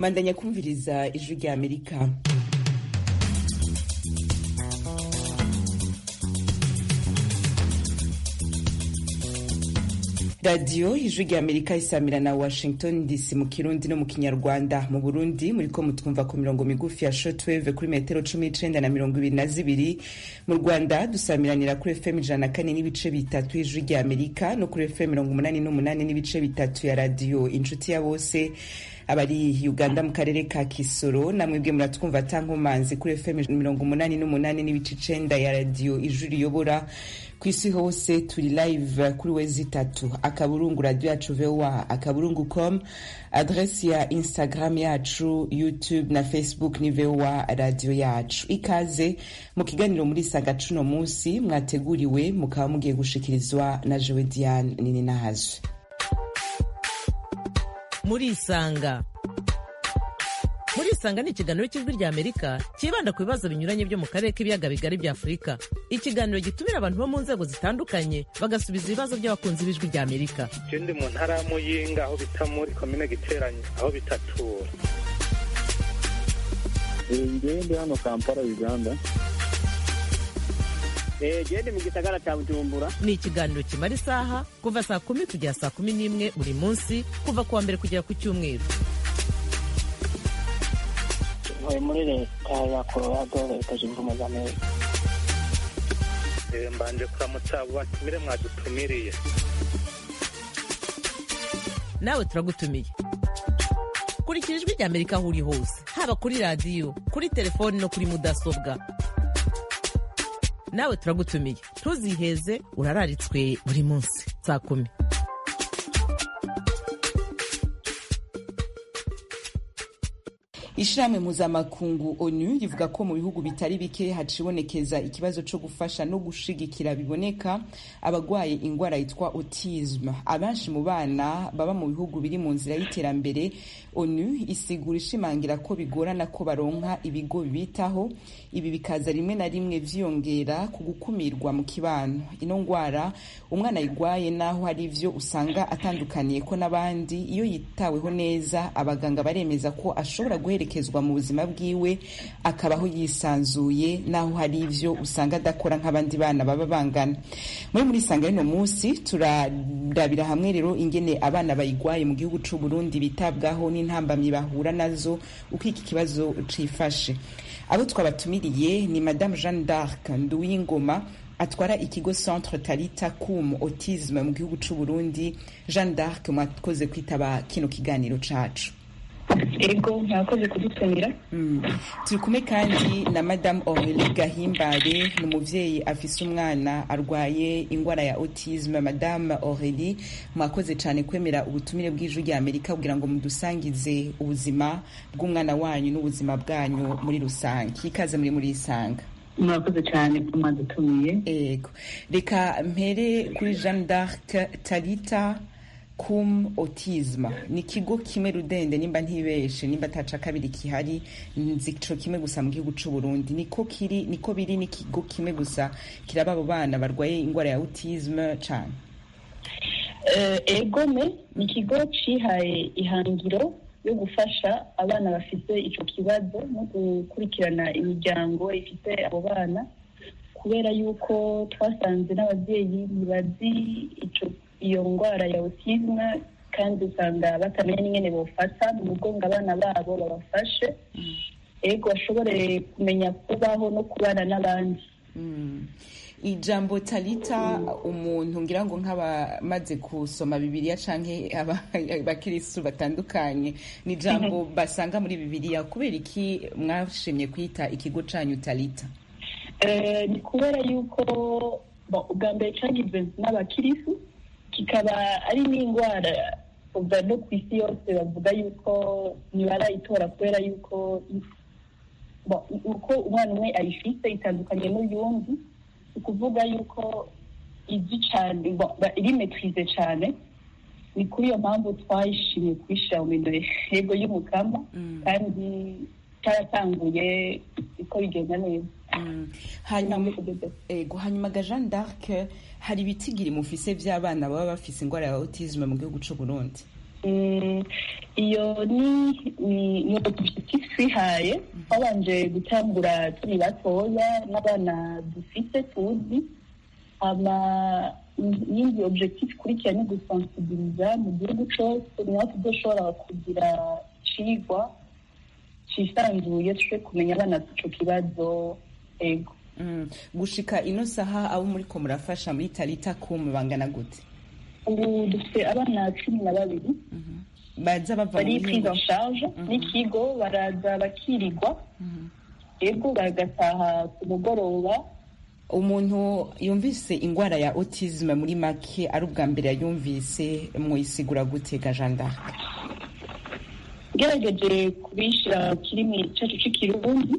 bandanya kumviriza ijwi rya amerika radiyo ijwi rya amerika isamira na washington dc mu kirundi no mu kinyarwanda mu burundi muriko mutwumva ku mirongo migufi ya shortwave kuri metero cumi n'icenda na mirongo ibiri na zibiri mu rwanda dusamiranira kuri fm ijana na kane n'ibice bitatu ijwi rya amerika no kuri fm mirongo umunani n'umunani n'ibice bitatu ya radiyo inshuti ya bose abari uganda mu karere ka kisoro namwebwe muratwumva tankomanzi kuri fm mirongo umunani n'umunani n'ibice icenda ya radiyo ijwi riyobora ku isi hose turi live kuri wezi itatu akaburungu radio yacu voa akaburungu com adresi ya instagram yacu youtube na facebook ni voa radio yacu ikaze mu kiganiro muri saga cuno munsi mwateguriwe mukaba mugiye gushikirizwa na jewe diane nini nahazwe murisanga murisanga ni ikiganiro cy'ijwi rya amerika cyibanda ku bibazo binyuranye byo mu karere k'ibiyaga bigari bya afurika ikiganiro gitumira abantu bo mu nzego zitandukanye bagasubiza ibibazo by'abakunzi b'ijwi rya amerika je ndi mu ntara ya muyinga aho bita muri komine giteranye aho bitatura ngewe ndi hano kampala uganda gende mu gisagara cya bujumbura ni ikiganiro kimara isaha kuva saa kumi kugera saa kumi n'imwe buri munsi kuva ku wa mbere kugera ku cyumweru ntuye muri leta ya colorado leta zunze ubumwe za amerika Eh, mbanje kuramutsa abo batumire mwadutumiriye nawe turagutumiye kurikira ijwi rya amerika aho uri hose haba kuri radiyo kuri telefoni no kuri mudasobwa nawe turagutumiye ntuziheze urararitswe buri munsi saa kumi ishirahamwe mpuzamakungu onu rivuga ko mu bihugu bitari bike hacibonekeza ikibazo co gufasha no gushigikira biboneka abagwaye ingwara yitwa autisme abenshi mu bana baba mu bihugu biri mu nzira y'iterambere onu isigura ishimangira ko bigorana ko baronka ibigo bibitaho ibi bikaza rimwe na rimwe vyiyongera ku gukumirwa mu kibano ino ngwara umwana ayigwaye naho hari ivyo usanga atandukaniye ko n'abandi iyo yitaweho neza abaganga baremeza ko ashobora guherekezwa mu buzima bwiwe akabaho yisanzuye naho hari ivyo usanga adakora nk'abandi bana baba bangana muri muri sanga rino munsi turarabira hamwe rero ingene abana bayigwaye mu gihugu c'u Burundi bitabwaho n'intambamyi bahura nazo uko iki kibazo cifashe abo twabatumiriye ni madame Jeanne d'Arc Nduwingoma atwara ikigo centre Talita Kum Autisme mu gihugu c'u Burundi Jeanne d'Arc mwakoze kwitaba kino kiganiro cacu ego mwakoze kudutumira Mm. turi kumwe kandi na madame Aurélie Gahimbare ni umuvyeyi afise umwana arwaye ingwara ya autisme madame Aurélie mwakoze cane kwemera ubutumire bw'ijwi rya Amerika kugira ngo mudusangize ubuzima bw'umwana wanyu n'ubuzima bwanyu muri rusange ikaze muri muri isanga mwakoze cyane ko mwadutumiye ego reka mpere kuri Jeanne d'Arc Talita kum autisme ni ikigo kimwe rudende nimba ntibeshe nimba ataca kabiri kihari nzi ico kimwe gusa mu gihugu c'u Burundi niko kiri niko biri n'ikigo kimwe gusa kiraba abo bana barwaye ingwara ya autisme cane Eh, egome ni ikigo cihaye ihangiro yo gufasha abana bafite ico kibazo no gukurikirana imiryango ifite abo bana kubera yuko twasanze n'ababyeyi ntibazi ico iyo ndwara ya autisme kandi usanga batamenya n'ingene bofata mu mugongo abana babo babafashe ego bashobore kumenya kubaho no kubana n'abandi Mm. ijambo talita umuntu ngira ngo nk'abamaze gusoma bibiliya canke aba- abakiristu batandukanye ni ijambo basanga muri bibiliya kubera iki mwashimye kwita ikigo canyu talita Eh, ni kubera yuko bo, ubwa mbere cagizwe n'abakirisu kikaba ari n'indwara uva no ku isi yose bavuga yuko ntibarayitora kubera yuko bo, uko umwana umwe ayifite itandukanye n'uyundi ni ukuvuga yuko izi cane bo, ba- iri metrize cane ni kuri iyo mpamvu twayishimiye kuyishira mu minwe yego y'umukama kandi cyaratanguye uko bigenda neza Mm. hanyuma ego hanyuma ga Jeanne d'Arc hari ibitigiri mufise vy'abana baba bafise ingwara ya autisme mu gihugu c'u Burundi Mm, iyo ni ni ni objectif twihaye twabanje gutangura turi batoya n'abana dufite tuzi hama yindi objectif ikurikira ni gusensibiliza mu gihugu cose niho tuzoshobora kugira icigwa cisanzuye tuje kumenya abana ico kibazo ego Mm. gushika ino saha abo muriko murafasha muri tarita kum bangana gute ubu dufite abana cumi na babiri baza bava bari mu prise bihugu en charge n'ikigo baraza bakirirwa ego bagataha ku mugoroba umuntu yumvise ingwara ya autisme muri make ari ubwa mbere yayumvise mwisigura gute ga Jeanne d'Arc ngerageje kubishyira mu kirimi cyacu cy'ikirundi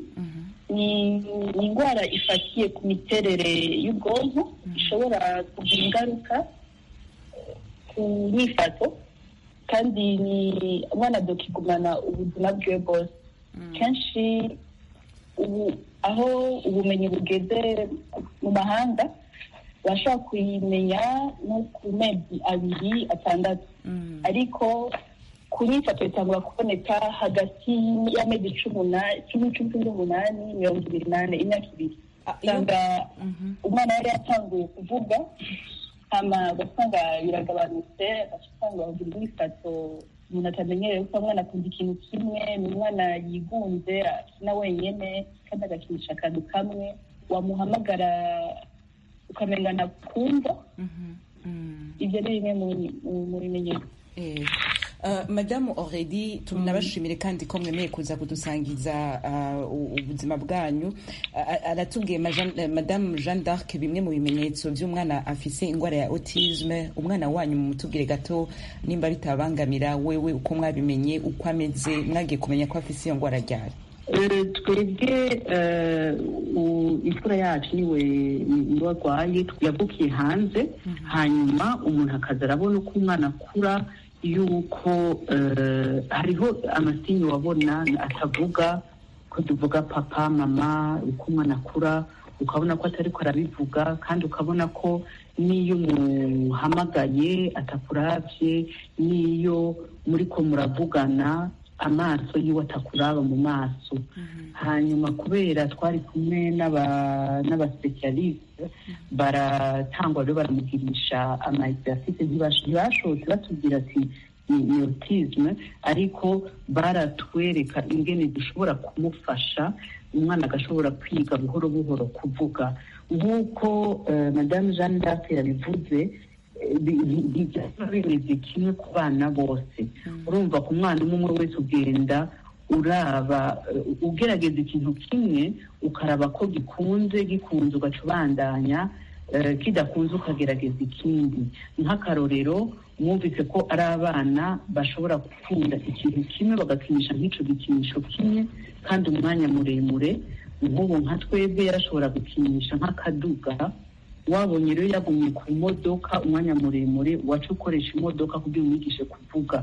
ni ni indwara ifatiye ku miterere y'ubwonko ishobora kugira ingaruka eh, ku myifato kandi ni umwana dokigumana ubuzima bwe bwose kenshi ubu aho ubumenyi bugeze mu mahanga bashobora kuyimenya no ku mezi abiri atandatu ariko ku nyifato itangura kuboneka hagati y'amezi cumi na- cumi cumi n'umunani mirongo ibiri n'ane imyaka ibiri Ah, iyo- usanga Mhm. umwana yari yatanguye kuvuga hama ugasanga biragabanutse ugasanga bagira imyifato umuntu atamenyereye kuko umwana akunda ikintu kimwe ni umwana yigunze akina wenyene kandi agakinisha akantu kamwe wamuhamagara ukamenga nakumva Mhm. Mm. ibyo ni bimwe mu- mu- mu bimenyetso Eh, uh, madamu Aurélie tunabashimire kandi ko mwemeye kuza kudusangiza uh, u- ubuzima bwanyu Uh, aratubwiye ma Jean- eh, madamu Jeanne d'Arc bimwe mu bimenyetso by'umwana afise ingwara ya autisme umwana wanyu mumutubwire gato nimba bitabangamira wewe uko mwabimenye uko ameze mwagiye kumenya ko afise iyo ngwara ryari Eh, twebwe eh, u- imfura yacu niwe niwe arwaye yavukiye hanze hanyuma umuntu akaza arabona uko umwana akura yuko eh, hariho amasinyi wabona atavuga ko tuvuga papa mama uko umwana akura ukabona ko atari ko arabivuga kandi ukabona ko n'iyo umuhamagaye atakuravye n'iyo muriko muravugana amaso yiwe atakuraba mu maso hanyuma kubera twari kumwe n'aba- n'abasipesialiste baratangwa rero baramugirisha ama exercice ntibash- ntibashobotse batubwira ati ni ni autisme ariko baratwereka ingene dushobora kumufasha umwana agashobora kwiga buhoro buhoro kuvuga nk'uko eh, madame jeanne d'arc yabivuze eh, bi- bi- bijya bimeze kimwe ku bana bose urumva ku mwana umwe umwe wese ugenda uraba eh, ugerageza ikintu kimwe ukaraba ko gikunze gikunze ugaca ubandanya eh, kidakunze ukagerageza ikindi nk'akarorero mwumvise ko ari abana bashobora gukunda ikintu kimwe bagakinisha nk'ico gikinisho kimwe kandi umwanya muremure nk'ubu nka twebwe yarashobora gukinisha nk'akaduga wabonye rero yagumye ku modoka umwanya muremure waca ukoresha imodoka kugira umwigishe kuvuga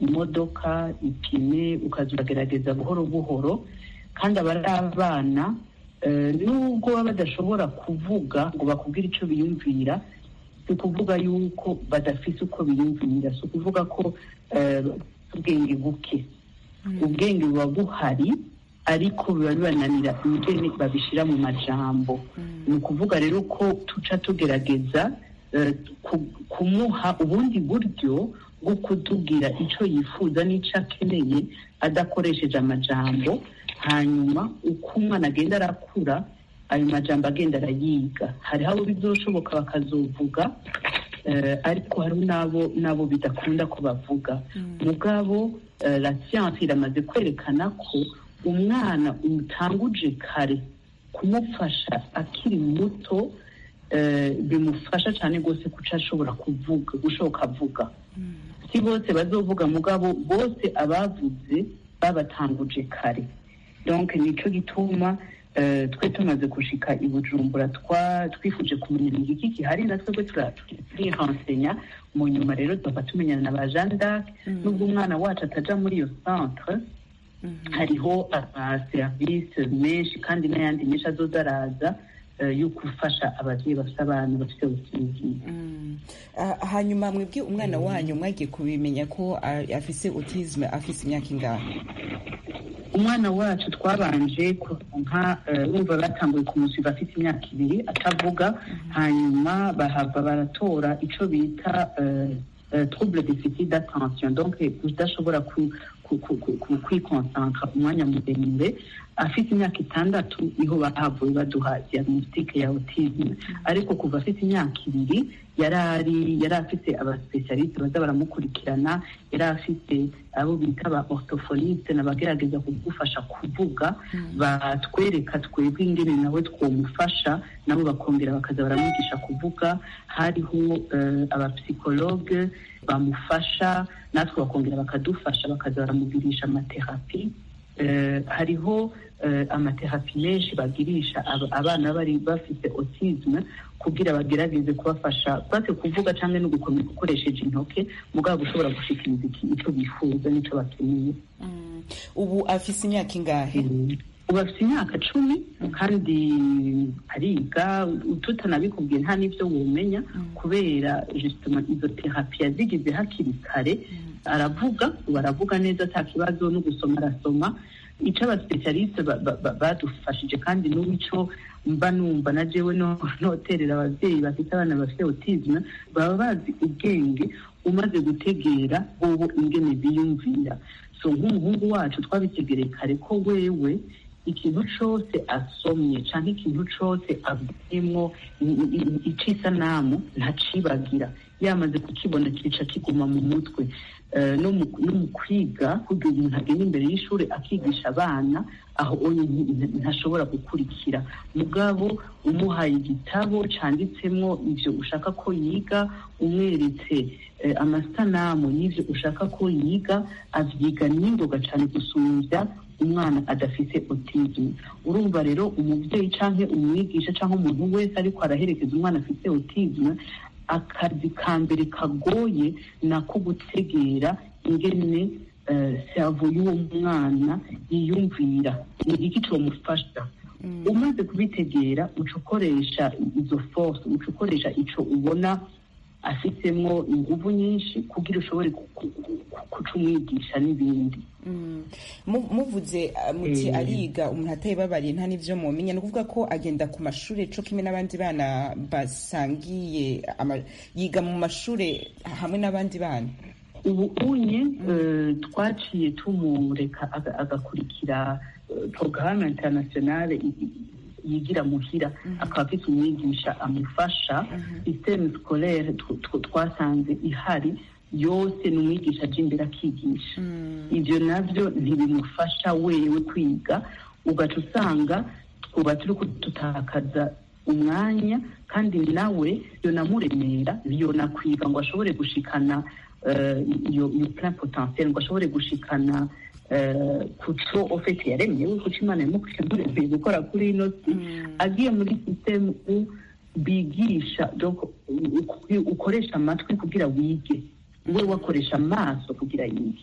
imodoka ipine ukaza uragerageza buhoro buhoro kandi aba ari abana eh, nubwo baba badashobora kuvuga ngo bakubwire icyo biyumvira si ukuvuga yuko badafise uko biyumvira si ukuvuga ko eh, ubwenge buke ubwenge buba buhari ariko biba bibananira ingene babishyira mu majambo ni ukuvuga rero ko tuca tugerageza eh, ku- kumuha ubundi buryo bwo kutubwira icyo yifuza n'icyo akeneye adakoresheje amajambo hanyuma uko umwana agenda arakura ayo majambo agenda arayiga hariho abo bizoshoboka bakazovuga eh, ariko hariho n'abo n'abo bidakunda ko bavuga mugabo eh, la science iramaze kwerekana ko umwana umutanguje kare kumufasha akiri muto eh, bimufasha cyane rwose kuca ashobora kuvuga gushoboka avuga si bose bazovuga mugabo bose abavuze babatanguje kare donc nicyo gituma eh, twe tumaze gushika i bujumbura twa- twifuje kumenya ni iki gihari na twebwe tura- turihensenya mu nyuma rero tuba tumenyana na ba jeanne d'arc nubwo umwana wacu ataja muri iyo centre hariho amaserivisi menshi kandi n'ayandi menshi azoza araza eh, yo gufasha ababyeyi bafite abana bafite autism Mm. Ah, hanyuma mwebwe umwana wanyu mwagiye kubimenya ko ah, afise autisme afise imyaka ingahe umwana wacu twabanje kuronka eh, urumva batanguye kumusiga afite imyaka ibiri atavuga hanyuma bahava baratora ico bita eh, eh, trouble deficit d'attention donc kudashobora ku- ku- ku- ku- ku- kwikonsantra umwanya muremure afite imyaka itandatu niho bahavuye baduha diagnostic ya autisme ariko kuva afite imyaka ibiri yari ari yari afite abasipesialiste baza baramukurikirana yari afite abo bita ba orthophoniste n'abagerageza kugufasha kuvuga batwereka twebwe ingene nawe twomufasha nabo bakongera bakaza baramwigisha kuvuga hariho eh, abapsikologe bamufasha natwe bakongera bakadufasha bakaza baramugirisha amaterapi Eh, hariho eh, amaterapi menshi bagirisha aba- abana bari bafite autisme kugira bagerageze kubafasha bate kuvuga cyangwa no gukomeza ukoresheje intoke mugabo ushobora gushikiriza iki- ico bifuza n'ico bakeneye Mm. ubu afise imyaka ingahe ubu afite imyaka cumi kandi ariga tutanabikubwiye nta n'ibyo wumenya kubera justement izo terapi yazigize hakiri kare aravuga ubu aravuga neza ata kibazo no gusoma arasoma icyo abasipesialiste ba- ba- ba- badufashije kandi n'ubu ico mba numva na jewe no- noterera ababyeyi bafite abana bafite autisme baba bazi ubwenge umaze gutegera bobo ingene biyumvira so nk'umuhungu wacu twabitegereye kare ko wewe ikintu cose asomye canke ikintu cose avuyemwo icisanamu ntacibagira yamaze kukibona kica kiguma mu mutwe Eh, no mu- no mu kwiga kugira umuntu agenda imbere y'ishuri akigisha abana aho onye nti- nti- ntashobora gukurikira mugabo umuhaye igitabo canditsemwo ivyo ushaka ko yiga umweretse eh, amasanamu y'ivyo ushaka ko yiga avyiga n'ingoga cane gusumvya umwana adafise autisme urumva rero umuvyeyi canke umwigisha canke umuntu wese ariko araherekeza umwana afise autisme akazi ka mbere kagoye nako gutegera ingene eh, servo y'uwo mwana yiyumvira ni iki comufasha umaze kubitegera uca ukoresha izo force uca ukoresha ico ubona afitsemwo inguvu nyinshi kugira ushobore ku- ku- ku- kuca umwigisha n'ibindi Mm. Mu- muvuze uh, muti Eh. ariga umuntu atayibabariye nta n'ivyo mumenya ni ukuvuga ko agenda ku mashure co kimwe n'abandi bana basangiye ama- yiga mu mashure hamwe n'abandi bana ubu unye eh, twaciye tumureka aga- agakurikira eh, porogaramu internationale i- i- yigira muhira akaba afite umwigisha amufasha systeme scolaire tw- tw- twasanze ihari yose ni umwigisha aja imbere akigisha ibyo nabyo ntibimufasha wewe kwiga ugaca usanga twuba turi kudutakaza umwanya kandi nawe yonamuremera yonakwiga ngo ashobore gushikana eh, iyo iyo plein potentiel ngo ashobore gushikana eh, kuco ofete yaremewe kuco imana yamuremeye gukora kuri ino si agiye muri systeme u bigisha donc u- u- ukoresha amatwi kugira wige we wakoresha amaso kugira yige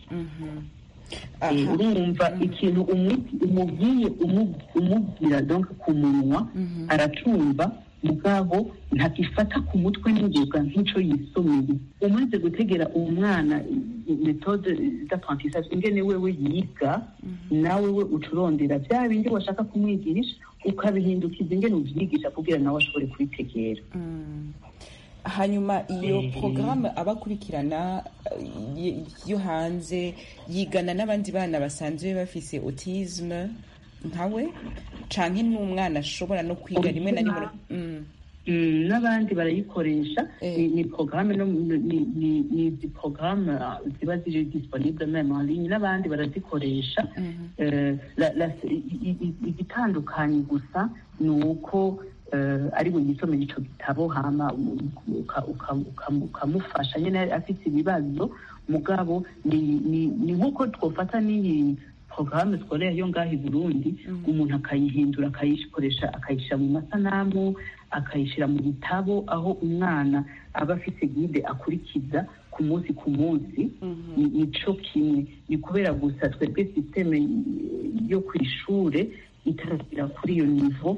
Eh, Aha. urumva ikintu umu- umubwiye umu- umubwira donc ku munwa aracumva mugabo ntakifata ku mutwe n'ingoga nk'ico yisomeye umaze gutegera uwo mwana i- metode d'apprentissage ingene wewe yiga nawe we uca urondera vya bindi washaka kumwigisha ukabihindukiza ingene uvyigisha kugira nawe ashobore kubitegera Mm. hanyuma iyo Eh. porogaramu abakurikirana eh, yo hanze yigana n'abandi bana basanzwe bafise autisme nkawe canke n'umwana ashobora no kwiga rimwe na rimwe Mm. Mm, n'abandi barayikoresha Eh. ni, ni programme no ni, ni, ni izi programme ah, ziba ziri disponible meme en ligne n'abandi barazikoresha Eh, la- la- i- i- igitandukanye gusa ni uko eh, ari we yisomera ico gitabo hama uka- uka- uka- ukamufasha nyene afite ibibazo mugabo ni ni- ni nk'uko twofata n'iyi porogaramu scolaire yo ngaho i burundi umuntu akayihindura akayikoresha akayishyira mu masanamu akayishyira mu bitabo aho umwana aba afite guide akurikiza ku munsi ku munsi ni nico kimwe ni kubera gusa twebwe sisiteme yo ku ishure itaragira kuri iyo nivo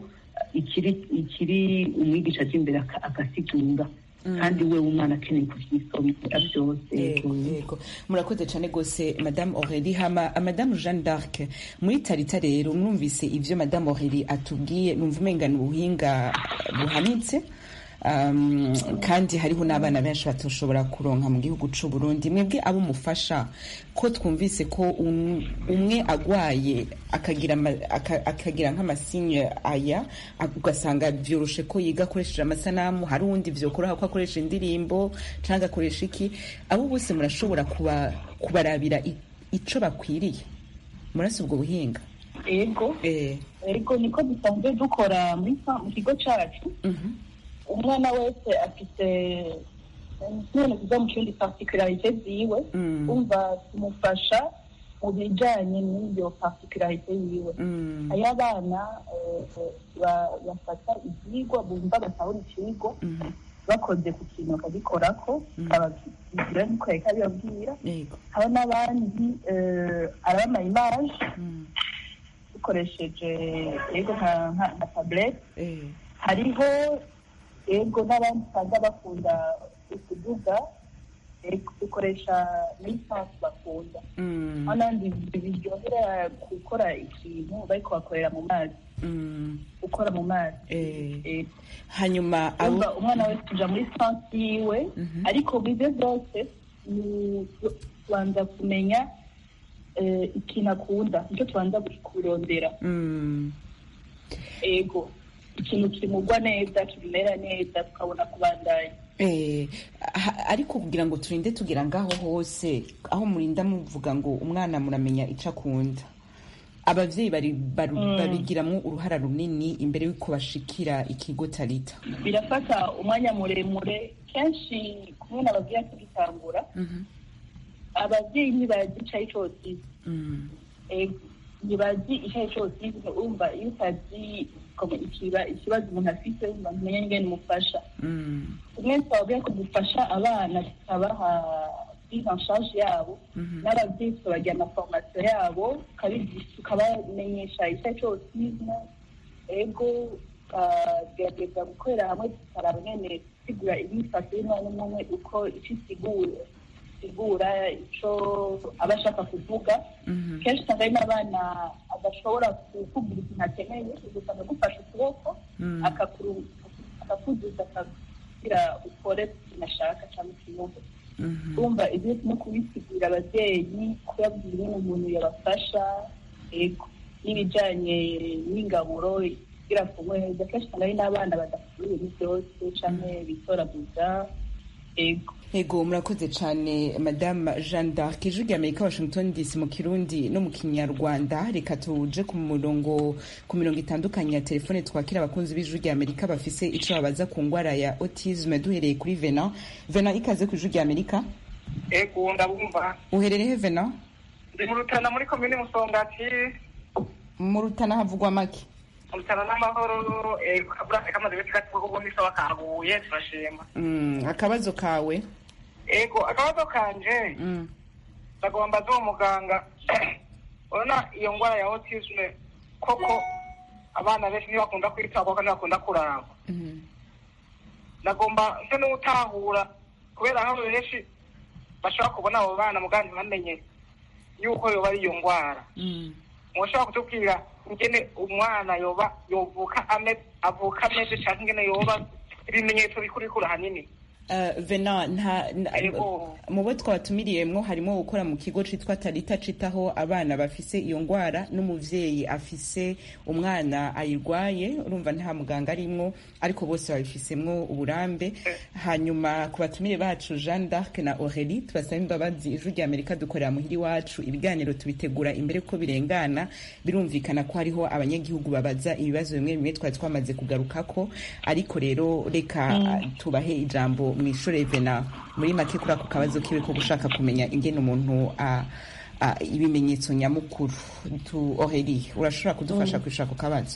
ikiri ikiri umwigisha aje imbere aka- agasigura kandi we umwana akeneye kuvyisomera byose yego yego murakoze cyane rwose madame aurélie hama madame jeanne d'arc muri tarita rero mwumvise ivyo madame aurélie atubwiye numva umenga ni ubuhinga buhanitse um, kandi hariho n'abana benshi batoshobora kuronka mu gihugu c'u Burundi mwebwe abo mufasha ko twumvise ko um- umwe agwaye akagira ama- aka- akagira nk'amasinye aya ag- ugasanga vyoroshe ko yiga akoresheje amasanamu hari uwundi vyokoroha ko akoresha indirimbo canke akoresha iki abo bose murashobora kuba kubarabira i- ico bakwiriye murasi ubwo buhinga ego eh ego niko dusanzwe dukora muri sa- mu kigo cacu mhm umwana wese afite none kuza mu kindi particularite ziwe Mm. umva tumufasha mu bijanye n'iyo particularite yiwe mm ayo abana eh, ba- bafata ivyigwa bumva batahura icigwa mhm bakoze ku kintu bakagikorako kabagira niko yariko abibabwira yego haba n'abandi eh, arabama image mm dukoresheje yego nka nka- nka tablette eh hariho yego n'abandi usanga bakunda ukuduga yego dukoresha lisansi bakunda mm aho n'abandi biryohera gukora ikintu bariko bakorera mu mazi mm gukora mu mazi eh Yego. hanyuma abo umva umwana wese uja muri sansi yiwe Mhm. ariko bize byose ni tubanza kumenya eh, ikintu akunda nicyo tubanza kurondera mm ego ikintu kimugwa neza kimera neza tukabona kubandanya Eh, ha- ariko kugira ngo turinde tugera ngaho hose aho murinda muvuga ngo umwana muramenya ico akunda abavyeyi bari baru- babigiramwo uruhara runini imbere y'uko bashikira ikigo tarita birafata umwanya muremure kenshi kumwe n'ababyeyi tugitangura Mhm. ababyeyi ntibazi ico arico autisme Mm. Ego, ntibazi ico arico autisme urumva iyo utazi como ikiba- ikibazo umuntu afite urumva ntumenya ingene umufasha Mm. tumwe twababwira ko dufasha abana tukabaha prise en charge yabo Mhm. n'ababyeyi tukabagira amaformation yabo tukabigisha tukabamenyesha icyo ari cyo autisme ego tukagerageza gukorera hamwe tukaraba nyene gusigura imyifato y'umwana umwe umwe uko icyo isigura isigura ico aba ashaka kuvuga Mhm. kenshi usanga hari n'abana adashobora kukubwira ikintu akeneye ugasanga agufashe ukuboko Mm. akakuru- akakuzuza akakugira ukore ikintu ashaka cyangwa ikinyumva Mhm. urumva ibyo no kubisigurira ababyeyi kubabwira ingene umuntu yabafasha ego n'ibijanye n'ingaburo kugira ku neza kenshi usanga hari n'abana badafite ibintu byose canke bitoraguza ego Ego murakoze cyane madame Jeanne d'Arc ijwi rya Amerika Washington DC mu Kirundi no mu Kinyarwanda reka tuje ku murongo ku mirongo itandukanye ya telefone twakira abakunzi b'ijwi rya Amerika bafise ico babaza ku ngwara ya autisme duhereye kuri Vena Vena ikaze ku ijwi rya Amerika ego ndabumva uherereye he Vena ndi mu rutana muri komine musongati mu Rutana havugwa make mu rutana n'amahoro ego kabura kamaze iminsi gato kuko ubundi sawa kaguye turashima mm, akabazo kawe ego akabazo kanje mm. ndagomba mbaze uwo muganga urabona iyo ndwara ya autisme koko abana benshi ntibakunda kwitabwaho kandi ntibakunda kurangwa Mm. nagomba nse n'utahura kubera aho benshi bashobora kubona abo bana muganga ntibamenye yuko yoba ari iyo ndwara Mm. mushobora kutubwira ingene umwana yoba yovuka ameze avuka ameze cyangwa ingene yoba ibimenyetso bikurikura hanini Uh, Vena nta na- Ego. mu bo twabatumiriyemwo harimo gukora mu kigo citwa Tarita citaho abana bafise iyo ngwara n'umuvyeyi afise umwana ayirwaye urumva nta muganga arimwo ariko bose babifisemwo uburambe hanyuma ku batumire bacu Jeanne d'Arc na Aurélie tubasaba imbabazi ijwi rya Amerika dukorera muhiri wacu ibiganiro tubitegura imbere ko birengana birumvikana ko hariho abanyagihugu babaza ibibazo bimwe bimwe twari twamaze kugarukako ariko rero reka tubahe ijambo mwishure Vena muri make kuri ako kabazo kiwe ko gushaka kumenya ingene umuntu a a- ibimenyetso nyamukuru tu Aurélie urashobora kudufasha kwishura ako kabazo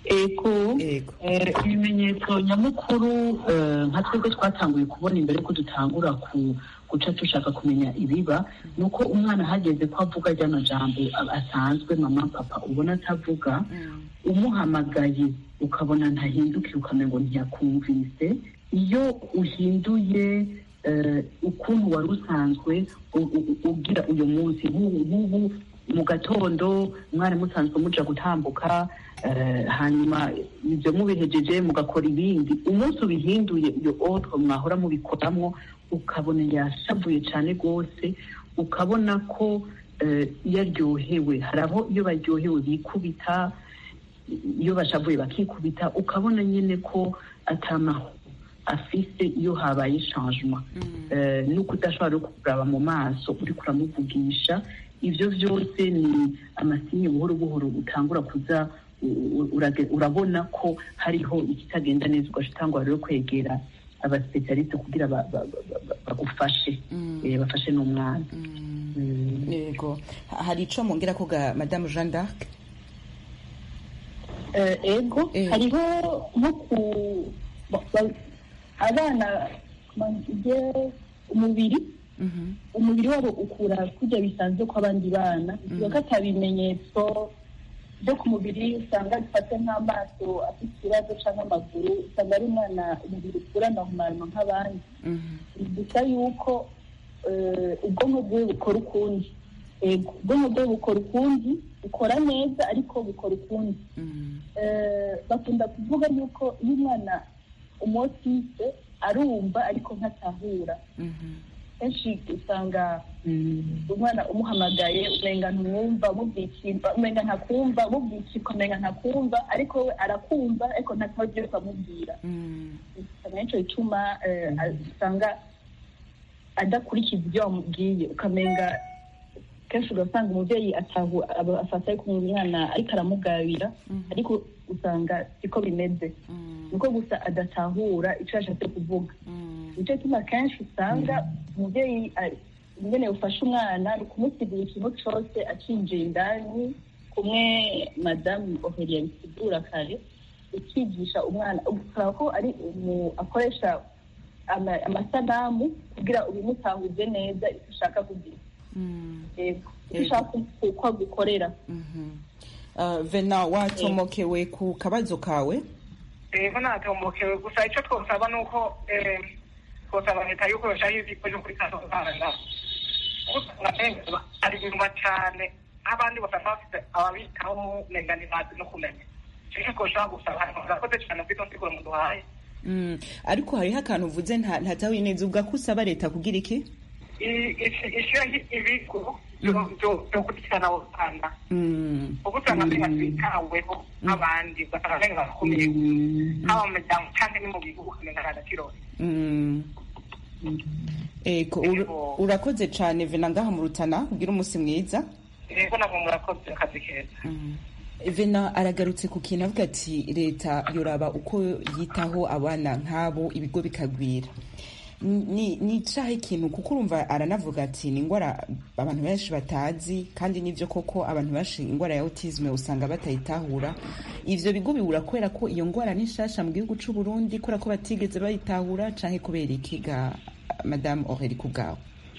ego Ego. eh, ibimenyetso nyamukuru eh, nka twebwe twatanguye kubona imbere ko dutangura ku guca dushaka kumenya ibiba ni uko umwana hageze ko avuga ryano jambo a- asanzwe mama papa ubona atavuga umuhamagaye ukabona ntahindukiye ukamenya ngo ntiyakumvise iyo uhinduye eh, ukuntu wari usanzwe u- u- ugira uyu munsi nk'ubu nk'ubu mu gatondo mwari musanzwe muja gutambuka eh, hanyuma ibyo mubihejeje mugakora ibindi umunsi ubihinduye iyo otwo mwahora mubikoramwo ukabona yashavuye cyane rwose ukabona ko eh, iyo aryohewe hari aho iyo baryohewe bikubita iyo bashavuye bakikubita ukabona nyine ko atamaho afise iyo habaye changement Eh, nuko udashobora no kuraba mu maso uriko uramuvugisha ivyo vyose ni amasinye buhoro buhoro utangura kuza u- u- urage- urabona ko hariho ikitagenda neza ugasha rero kwegera abasipesialiste kugira ba- ba- ba- ba- bagufashe eh, bafashe n'umwana Mm. yego Ha- hari ico mongera ko ga madame jeanne d'arc Eh, ego Eh. hariho nko ku ba- ba- abana igihe umubiri Mhm. umubiri wabo ukura kurya bisanzwe kw'abandi bana bivuga ko ata bimenyetso byo ku mubiri usanga bifate nk'amaso afite ikibazo cyangwa amaguru usanga ari umwana umubiri ukura normalement nk'abandi Mhm. gusa yuko eh, ubwonko bwiwe bukora ukundi Ego, ubwonko bwiwe bukora ukundi bukora neza ariko bukora ukundi Mhm. Eh, bakunda kuvuga yuko iyo umwana umotise arumva ariko ntatahura Mhm. kenshi usanga Mm. umwana umuhamagaye umenga ntumwumva mubwikimba umenga ntakumva mubwikirwa umenga ntakumva ariko we arakumva ariko ntataho ugiye ukamubwira Mhm. usanga nicyo gituma eh, usanga adakurikiza ibyo wamubwiye ukamenga kenshi ugasanga umubyeyi atahu aba- afata ariko umwana ariko aramugabira ariko usanga siko bimeze niko gusa adatahura icyo yashatse kuvuga nicyo gituma kenshi usanga umubyeyi ari- ingene ufashe umwana ni ukumusigura ikintu cyose acinjiye indani kumwe madamu ohelia bisigura kare ukigisha umwana usaba ko ari umu- akoresha ama- amasanamu kugira ubimutahuze neza icyo ushaka kugira Mhm. yego icyo Yego. ushaka ku- ko agukorera Mhm. Uh, vena watomokewe ku kabazo kawe rero natombokewe gusa icyo twosaba ni uko eh, twosaba leta yuko yoshaho ibigo byo kuri kazozana usanga ari inyuma cyane nk'abandi basanga bafite ababitaho umenga ntibazi no kumenya icyo twoshobora gusaba murakoze cyane kuri izo nsiguro muduhaye Mm. ariko hariho akantu uvuze nta- ntatahuye neza uvuga ko usaba leta kugira iki I- ishi- ishyiraho ibigo byo- byo- byo gukurikirana abo bana Mm. kuko usanga mbega bitaweho nk'abandi ugasanga mbega barakomeye haba mu miryango cyangwa ni mu bihugu ukamenya nta gaciro Mm. Eko, ur- Ego. urakoze cyane vena ngaha mu rutana ugira umunsi mwiza rero ntabwo murakoze akazi keza vena aragarutse ku kintu avuga ati leta yoraba uko yitaho abana nk'abo ibigo bikagwira ni ni icahe ikintu kuko urumva aranavuga ati ni indwara abantu benshi batazi kandi nivyo koko abantu benshi indwara ya autisme usanga batayitahura ivyo bigo bibura kubera ko iyo ndwara ni nshasha mu gihugu c'u Burundi kubera ko batigeze bayitahura canke kubera iki ga madame Aurélie kubwawe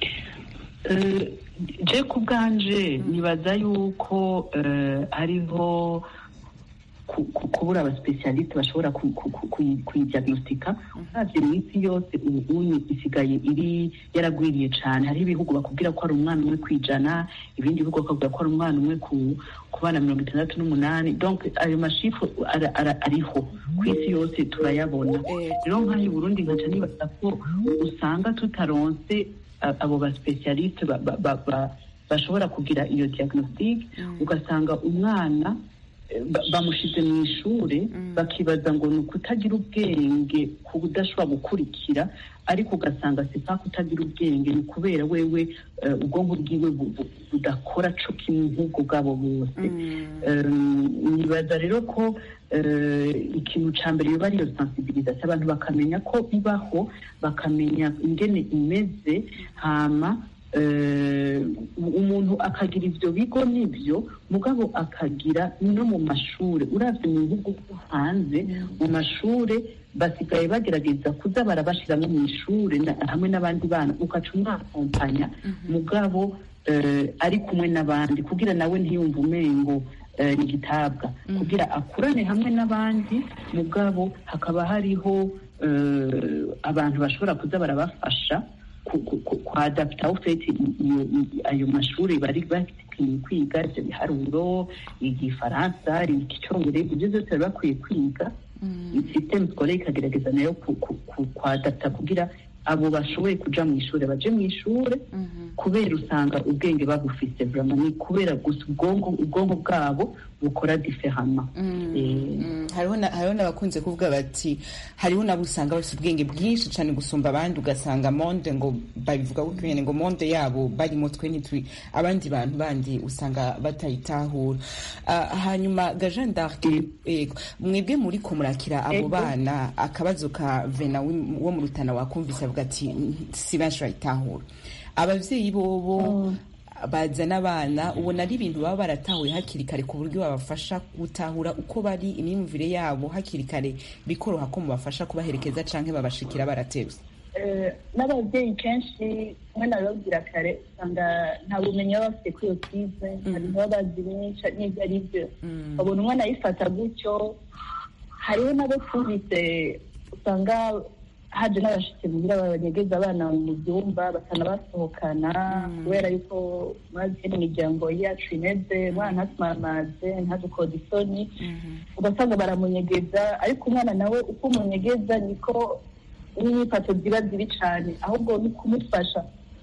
Eh, je ku bwanje nibaza yuko eh, hariho ku- ku- kubura abasipesialiste bashobora ku- ku- ku- kuyi- kuyidiagnostika uravye mu isi yose ubunyi isigaye iri yaragwiriye cane hariho ibihugu bakubwira ko ari umwana umwe kwijana ibindi bihugu bakubwira ko ari umwana umwe ku ku bana mirongo itandatu n'umunani donc ayo mashifu ara- ara- ariho ku isi yose turayabona Eh, rero nk'aho i burundi nkaca nibaza ko usanga tutaronse a- abo basipesialiste ba- ba- ba- ba- bashobora kugira iyo diagnostic ugasanga umwana eh, ba- bamushize mu ishure bakibaza ngo ni ukutagira ubwenge ku budashobora gukurikira ariko ugasanga sipa kutagira ubwenge ni ukubera wewe eh, ubwonko bwiwe bu- bu- budakora co kimwe nk'ubwo bwabo bose Um, nibaza rero ko eh, ikintu ca mbere yoba ariyo sensibilisation abantu bakamenya ko ibaho bakamenya ingene imeze hama eh, umuntu akagira ivyo bigo nivyo mugabo akagira no mu mashure uravye mu bihugu vyo hanze mu mashure basigaye bagerageza kuza barabashiramo mu ishure na- hamwe n'abandi bana ugaca umwakompanya mugabo eh, ari kumwe n'abandi kugira nawe ntiyumve umengo eh, ni gitabwa kugira akurane hamwe n'abandi mugabo hakaba hariho eh, abantu bashobora kuza barabafasha ku- ku- ku- kuadapta ufite iyo- iyo- ayo mashuri bari bakwiye kwiga ibyo biharuro igifaransa icyongereza ibyo byose bari bakwiye kwiga systeme scolaire ikagerageza nayo ku- ku- ku- kuadapta kugira abo bashoboye kuja mu ishure baje mu ishure kubera usanga ubwenge babufise vraiment ni kubera gusa ubwonko ubwonko bwabo bukora diferama Mm, hariho na- hariho n'abakunze kuvuga bati hariho nabo usanga bafite ubwenge bwinshi cyane gusumba abandi ugasanga monde ngo babivuga gutyo nyine ngo monde yabo barimo twe ntitwi abandi bantu bandi usanga batayitahura Ah, hanyuma gajean d'arc yego mwebwe muri ko murakira abo Ego. bana akabazo ka vena wi- wo mu rutana wakumvise avuga ati si benshi bayitahura abavyeyi bobo bazana abana ubona ari ibintu baba baratahuye hakiri kare ku buryo babafasha gutahura uko bari imyumvire yabo hakiri kare bikoroha ko mubafasha kubaherekeza canke babashikira baratevye Eh, n'ababyeyi kenshi mwe nabibabwira kare usanga nta bumenyi baba bafite kuri iyo kize nta bintu baba bazi byinshi n'ibyo ari byo babona umwana ayifata gutyo hariho n'abo twumvise usanga haje n'abashitsi muhira babanyegeza abana mu byumba batanabasohokana kubera yuko murazi ko imiryango yacu imeze umwana ntatumamaze ntadukode isoni ugasanga baramunyegeza ariko umwana nawe uko umunyegeza niko n'imyifato ziba zibi cyane ahubwo ni kumufasha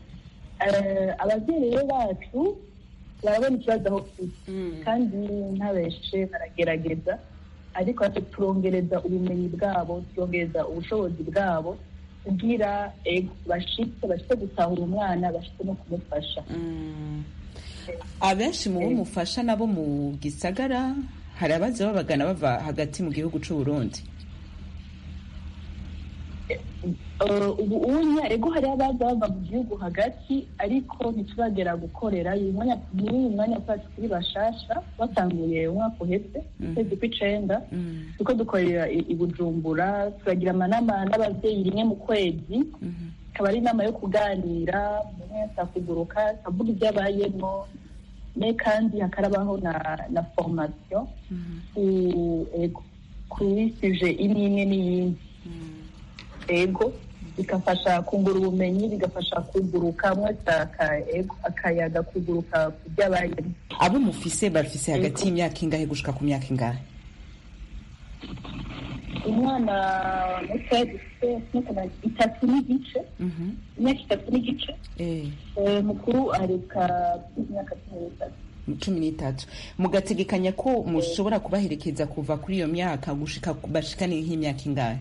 Eh, ababyeyi rero bacu barabona ikibazo aho kiri kandi ntabeshe baragerageza ariko ati turongereza ubumenyi bwabo turongereza ubushobozi bwabo kugira ego bashitse bashitse gutahura umwana bashitse no kumufasha abenshi mu bo mufasha nabo mu gisagara hari abaza babagana bava hagati mu gihugu c'u Burundi Eh, ubu unya ego hariho abaza bava mu gihugu hagati ariko ntituragera gukorera uyu mwanya muri uyu mwanya twacu kuri bashasha batanguye umwaka uheze ukwezi kw'icenda turiko dukorera i i bujumbura turagira amanama n'abavyeyi rimwe mu kwezi akaba ari inama yo kuganira umuntu wese akuguruka akavuga ibyo abayemo ne kandi hakarabaho na na formation ku ego kuri suje imwe imwe n'iyindi ego bigafasha kungura ubumenyi bigafasha kuguruka mwese aka- ego, akayaga kuguruka ku byo abayemo abo mufise bafise hagati y'imyaka ingahe gushika ku myaka ingahe umwana mutoya dufite imyaka itatu n'igice Mhm. imyaka itatu n'igice Eh, Eh, mukuru areka imyaka cumi n'itatu cumi n'itatu mugategekanya ko mushobora kubaherekeza kuva kuri iyo myaka gushika bashikane nk'imyaka ingahe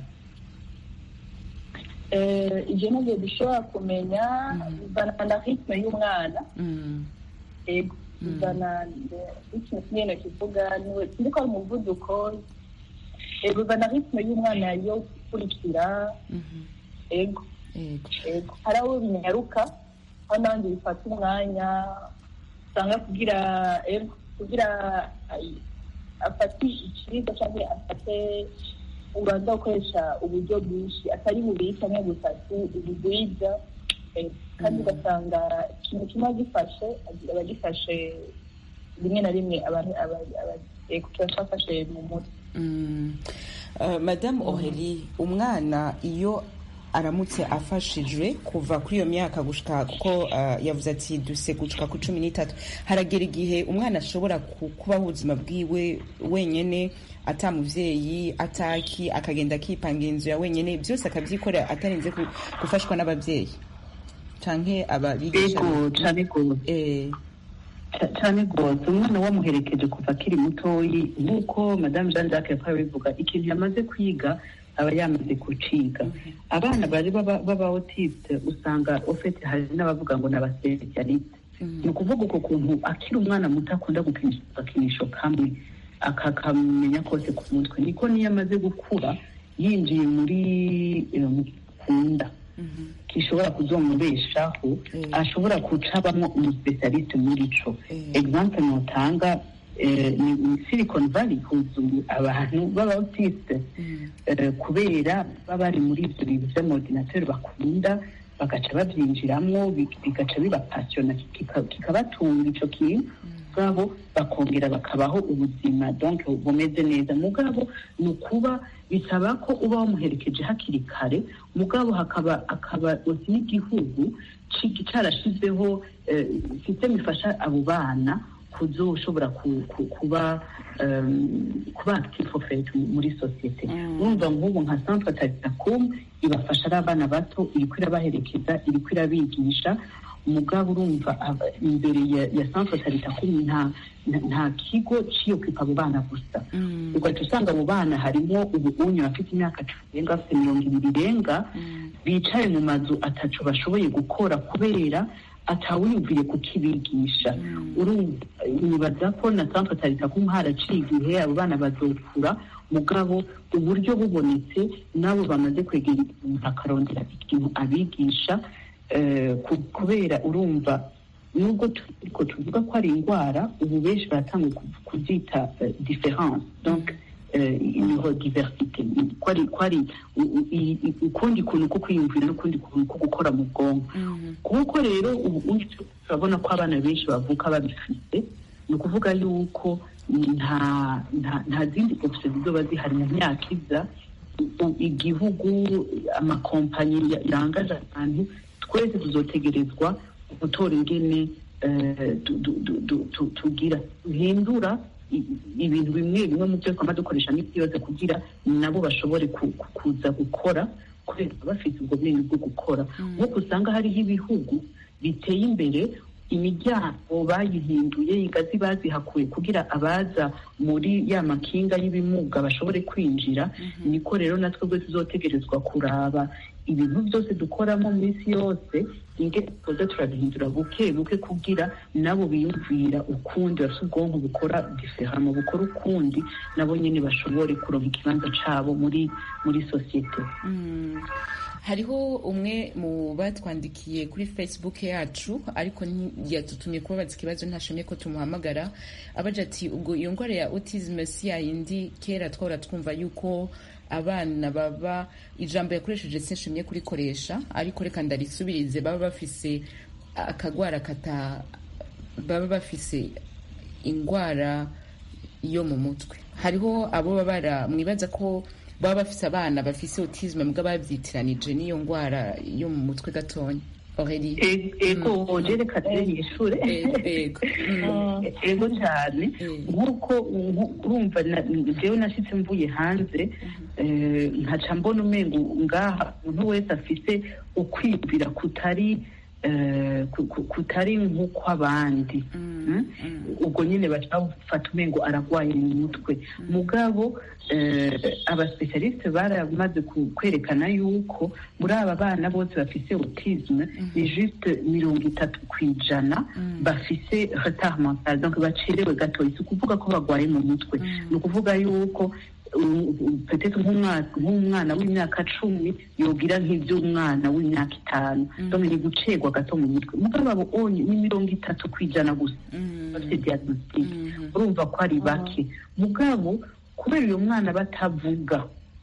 Eh, ivyo navyo dushobora kumenya bivana na ritme y'umwana Mm. ego bivana ritme nyene kivuga niwe sinzi ko ari umuvuduko Eh, bivana ritme y'umwana yo gukurikira Mhm. ego Yego. ego hari abo binyaruka aho n'abandi bifata umwanya usanga kugira ego kugira ay- afate ikiribwa cyangwa afate ubanza gukoresha uburyo bwinshi atari bubiri cyangwa butatu ubugwiza ego. kandi ugasanga ikintu kimwe agifashe aba agifashe rimwe na rimwe abantu aba- aba- ego kiba cyafashe mu mutwe Mm. Uh, Madame Aurélie umwana iyo aramutse afashijwe kuva kuri iyo myaka gushika kuko uh, yavuze ati duse gushika ku cumi n'itatu haragera igihe umwana ashobora ku- kubaho ubuzima bwiwe wenyene ata muvyeyi ataki akagenda akipanga inzu ya wenyene byose akabyikorera atarinze ku- gufashwa n'abavyeyi canke ababigisha ego cane gose eh, Ca- cane rwose umwana wamuherekeje kuva akiri mutoyi nk'uko madamu jean jacques yakora bivuga ikintu yamaze kwiga aba yamaze kuciga abana bari baba baba autiste usanga ofete hari n'abavuga ngo ni abasipesialiste ni ukuvuga uko kuntu akiri umwana muto akunda gukinisha agakinisho kamwe akakamenya kose ku mutwe niko niyo amaze gukura yinjiye muri eh, mu kunda gishobora kuzomubeshaho Mm. ashobora guca abamo umuspecialiste muri co Mm. exemple notanga eh, ni ni silicon valley huzuye abantu b'abautiste Mm. eh, kubera baba bari muri ibyo bintu by'amaordinateur bakunda bagaca babyinjiramo bi- bigaca bibapasiona kika- kikabatunga ico kintu mugabo bakongera bakabaho ubuzima donc bumeze neza mugabo ni ukuba bisaba ko uba wamuherekeje hakiri kare mugabo hakaba akaba osi n'igihugu ci- carashizeho eh, systeme ifasha abo bana kuzoshobora ku- ku- kuba um, kuba active of faith muri sosiyete Mm. urumva nk'ubu nka centre tagitakum ibafasha ari abana bato iriko irabaherekeza iriko irabigisha umugabo urumva aba- imbere ya, ya centre tagitakum nta, nta- nta kigo ciyokipa abo bana gusa Mm. ugaca usanga abo bana harimo ubunyu bafite imyaka cumi irenga bafite mirongo ibiri irenga Mm. bicaye mu mazu ataco bashoboye gukora kubera atawiyumviye kukibigisha urumva nibaza ko na centre tagitakum haraciye igihe abo bana bazokura mugabo uburyo bubonetse nabo bamaze kwegera umuntu akarondera ikintu abigisha eh, ku- kubera urumva nubwo turiko tuvuga ko ari indwara ubu benshi baratanguye ku- kubyita eh, difference donc eh, neurodiversité ko ari ko ari u- u- i- i- ukundi kuntu ko kwiyumvira n'ukundi kuntu ko gukora mu bwonko Mm. kuko rero ubu ubu turabona ko abana benshi bavuka babifite ni ukuvuga yuko nta nta nta zindi option zizoba zihari mu myaka iza u- igihugu amakompanyi ya- yangaje abantu twese tuzotegerezwa gutora ingene eh, tu- tu- tu- tu- tu- tugira duhindura i- ibintu bimwe bimwe mu byo twama dukoresha n'isi yose kugira nabo bashobore ku- ku- kuza gukora kubera baba bafite ubwo bwenge bwo gukora nk'uko usanga hariho ibihugu biteye imbere imiryango bayihinduye ingazi bazihakuye kugira abaza muri ya makinga y'ibimuga bashobore kwinjira niko rero natwe bwe tuzotegerezwa kuraba ibintu byose dukoramo mu minsi yose inge tuza turabihindura buke buke kugira nabo biyumvira ukundi bafite ubwonko bukora diferama bukora ukundi nabo nyine bashobore kuronka ikibanza cabo muri muri sosiyete Mm. hariho umwe mu batwandikiye kuri facebook yacu ariko yatutumye kubabaza ikibazo ntashimye ko tumuhamagara abaje ati ubwo iyo ndwara ya autism si yayindi kera twahora twumva yuko abana baba ijambo yakoresheje sinshimye kurikoresha ariko reka ndarisubirize baba bafise akagwara kata baba bafise indwara yo mu mutwe hariho abo baba bara mwibaza ko baba bafise abana bafise autisme mbwa bavyitiranije n'iyo ndwara yo mu mutwe gatonya Aurélie E- ego jerekana yishure ego Mm. ego cyane Mm. nk'uko nku- urumva na- jewe nashitse mvuye hanze eh, nkaca mbona umengo ngaha umuntu wese afise ukwibwira kutari eh, ku- ku- kutari nk'uko abandi Mm? ubwo nyine baca bafata umengo aragwaye mu mutwe mugabo eh, abasipesialiste baramaze ku- kwerekana yuko muri aba bana bose bafise autisme ni juste mirongo itatu ku ijana bafise retard mental donc bacerewe gatoya si ukuvuga ko bagwaye mu mutwe ni ukuvuga yuko um, um, peut-être nk'umwana nk'umwana w'imyaka cumi yogira nk'ivy'umwana w'imyaka itanu donc ni gucegwa gato mu mutwe mugabo abo onye ni mirongo itatu ku ijana gusa bafite diagnostic urumva ko ari bake mugabo kubera uyo mwana batavuga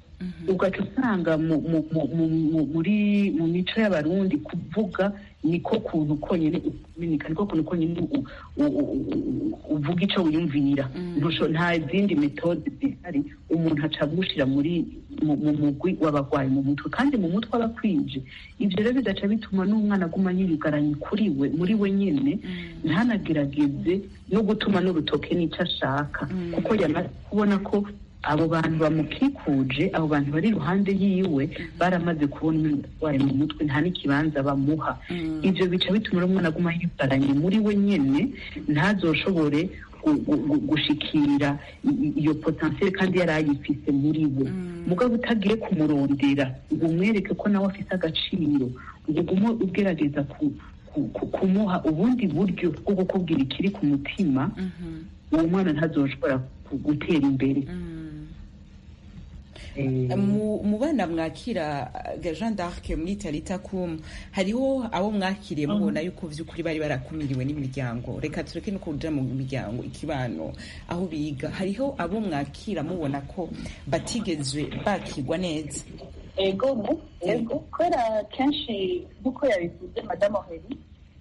ugaca usanga mu- mu- mu- mu- mu- muri mu mico y'abarundi kuvuga niko kuntu konyine umenyeka niko kuntu konyine u- u- u- u- uvuga ico wiyumvira Ntusho- nta zindi metode zihari umuntu aca agushira muri mu mu mugwi w'abagwayi mu mutwe kandi mu mutwe aba akwije ivyo rero bigaca bituma n'umwana aguma yiyugaranye kuri we muri we nyene ntanagerageze no gutuma n'urutoke n'ico ashaka kuko yamaze kubona ko abo bantu bamukikuje abo bantu bari iruhande yiwe baramaze kubona umurwayi mu mutwe nta n'ikibanza bamuha ivyo bica bituma rero umwana aguma yibaranye muri we nyene ntazoshobore gu- gu- gu- gushikira i- i- iyo potentiel kandi yari ayifise muri we mugabo utagiye kumurondera ngo umwereke ko nawe afise agaciro ngo ugume ugerageza ku- ku- ku- kumuha ubundi buryo bwo kukubwira ikiri ku mutima uwo mwana ntazoshobora ku- gutera imbere Eh, mu mu bana mwakira ga Jean d'Arc muri Talita kum hariho abo mwakiriye mubona yuko vy'ukuri bari barakumiriwe n'imiryango reka tureke no kuja mu miryango ikibano aho biga hariho abo mwakira mubona ko batigezwe bakirwa neza ego mu ego kubera kenshi nk'uko yabivuze madamu heri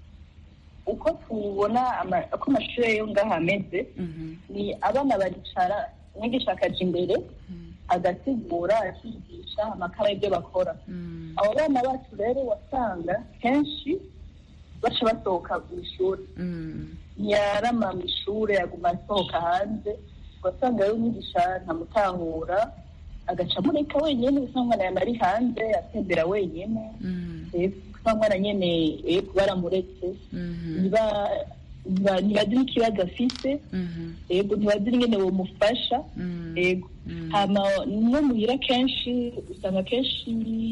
uko tubona ama- uko amashuri yo ngaha ameze Mhm. ni abana baricara umwigisha akaja imbere agasigura akigisha amakara y'ibyo bakora Mm. abo bana bacu rero wasanga kenshi baca basohoka mu ishuri Mm. ntiyarama mu ishuri aguma asohoka hanze ugasanga rero umwigisha ntamutahura agaca amureka wenyine bisa umwana yama ari hanze atembera wenyine Mm. bisa umwana nyene eh, baramuretse Mhm. ntiba- ntiba- ntibazi n'ikibazo afise Mhm. yego ntibazi ingene bomufasha Mm. yego Mm. hama no muhira kenshi usanga kenshi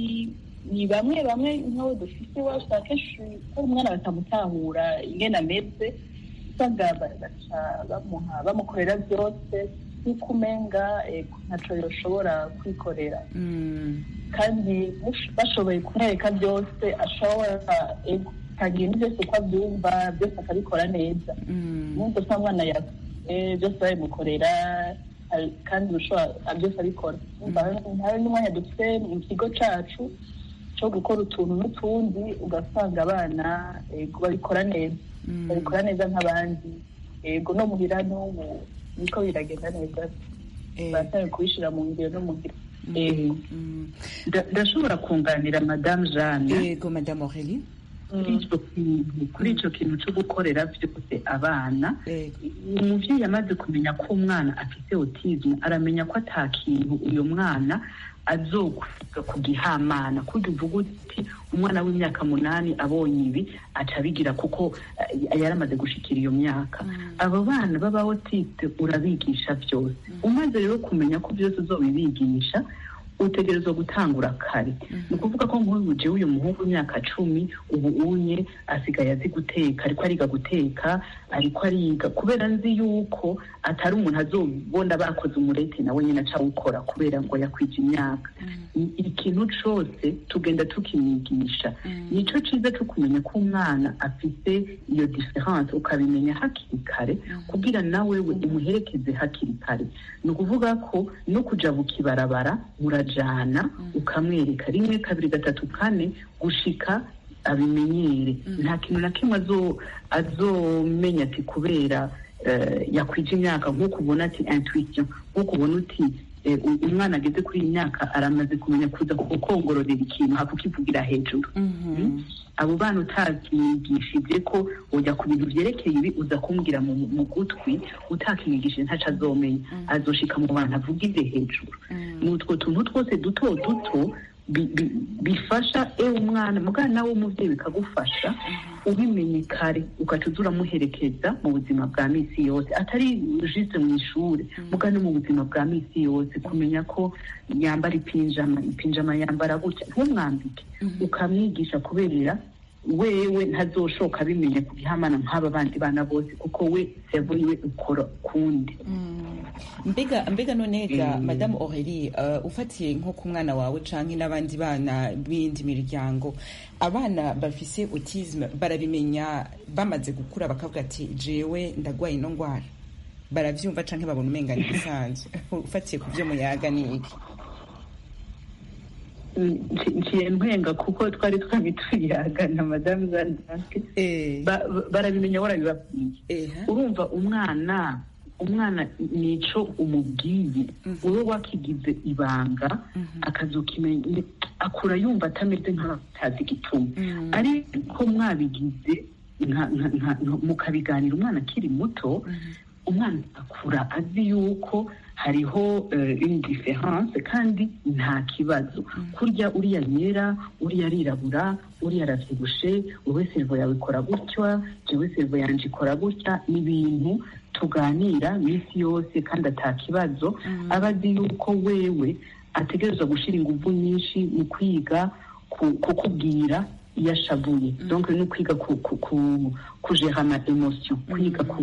ni bamwe bamwe nk'abo dufite iwacu usanga kenshi ko umwana batamutahura ingene ameze usanga ba- baca bamuha bamukorera byose nk'uko umenga yego ntaco yoshobora kwikorera Mm. kandi mush- bashoboye kumwereka byose ashobora yego akagira ibintu byose uko abyumva byose akabikora neza Mm. nubwo usanga umwana ya eh, byose babimukorera ari- kandi ushobora byose abikora Urumva hari n'umwanya dufite mu kigo cacu cyo gukora utuntu n'utundi ugasanga abana yego babikora neza Mm. babikora neza nk'abandi yego no muhira n'ubu niko biragenda neza Eh. baratangiye kubishira mu ngiro no muhira yego Mm. nda- ndashobora kunganira madamu jeanne yego madame Aurélie kuri icyo kintu kuri icyo kintu cyo gukorera byose abana yego umubyeyi amaze kumenya ko umwana afite autisme aramenya ko ata kintu uyu mwana azokwiga ku gihamana kurya uvuga uti umwana w'imyaka munani abonye ibi aca abigira kuko eh, yaramaze gushikira iyo myaka abo bana baba autiste urabigisha byose umaze rero kumenya ko byose uzobibigisha utegerezwa gutangura kare ni ukuvuga ko nk'uyu jewe uyu muhungu w'imyaka cumi ubu unye asigaye azi guteka ariko ariga guteka ariko ariga kubera nzi yuko atari umuntu azobona bakoze umurete nawe nyine aca awukora kubera ngo yakwije imyaka I- ikintu cose tugenda tukimwigisha nico ciza co kumenya ko umwana afite iyo difference ukabimenya hakiri kare kugira nawe we umuherekeze hakiri kare ni ukuvuga ko no kuja bukibarabara murajana ukamwereka rimwe kabiri gatatu kane gushika abimenyere nta kintu na kimwe azo- azomenya ati kubera eh, yakwije imyaka nk'uko ubona ati intuition nk'uko ubona uti eh, u- umwana ageze kuri iyi myaka aramaze kumenya kuza kukongororera ikintu hakukivugira hejuru Mm. abo bana utakimwigishije ko ujya ku bintu byerekeye ibi uza kumbwira mu, mu gutwi utakimwigishije ntaco azomenya azoshika mu bantu avugire hejuru ni utwo tuntu twose duto duto bi- bi- bifasha ewe umwana mugana nawe umuvyeyi bikagufasha ubimenye kare ugaca uza uramuherekeza mu buzima bwa misi yose atari juste mu ishuri mugana no mu buzima bwa misi yose kumenya ko yambara ipinjama ipinjama yambara gutya ntumwambike ukamwigisha kuberera wewe ntazoshoka abimenya ku gihamana nk'aba bandi bana bose kuko we servo yiwe ukora kundi mbega mbega none ga Mm. madame Aurélie uh, ufatiye nko ku mwana wawe canke n'abandi bana b'indi miryango abana bafise autisme barabimenya bamaze gukura bakavuga ati jewe ndagwaye ino ngwara baravyumva canke babona umenga ni bisanzwe ufatiye ku vyo muyaga ni iki Mm, nci- nciye mpwenga kuko twari twari tuyaga na madamu zandanke eh Ba- ba- barabimenya warabibabwiye eh urumva umwana umwana nico umubwiye wowe wakigize ibanga akazokimenya akura yumva atameze nk'atazi igituma ariko mwabigize nka- nka- nka- mukabiganira umwana akiri muto umwana akura azi yuko hariho eh, une différence kandi nta kibazo kurya uriya yera uriya arirabura uriya aravyibushe wowe servo yawe ikora gutya jewe servo yanje ikora gutya ni ibintu tuganira minsi yose kandi ata kibazo aba azi yuko wewe ategerezwa gushira inguvu nyinshi mu kwiga ku- kukubwira iyo ashavuye donc ni ukwiga ku- ku- ku- kugera ama emotion kwiga ku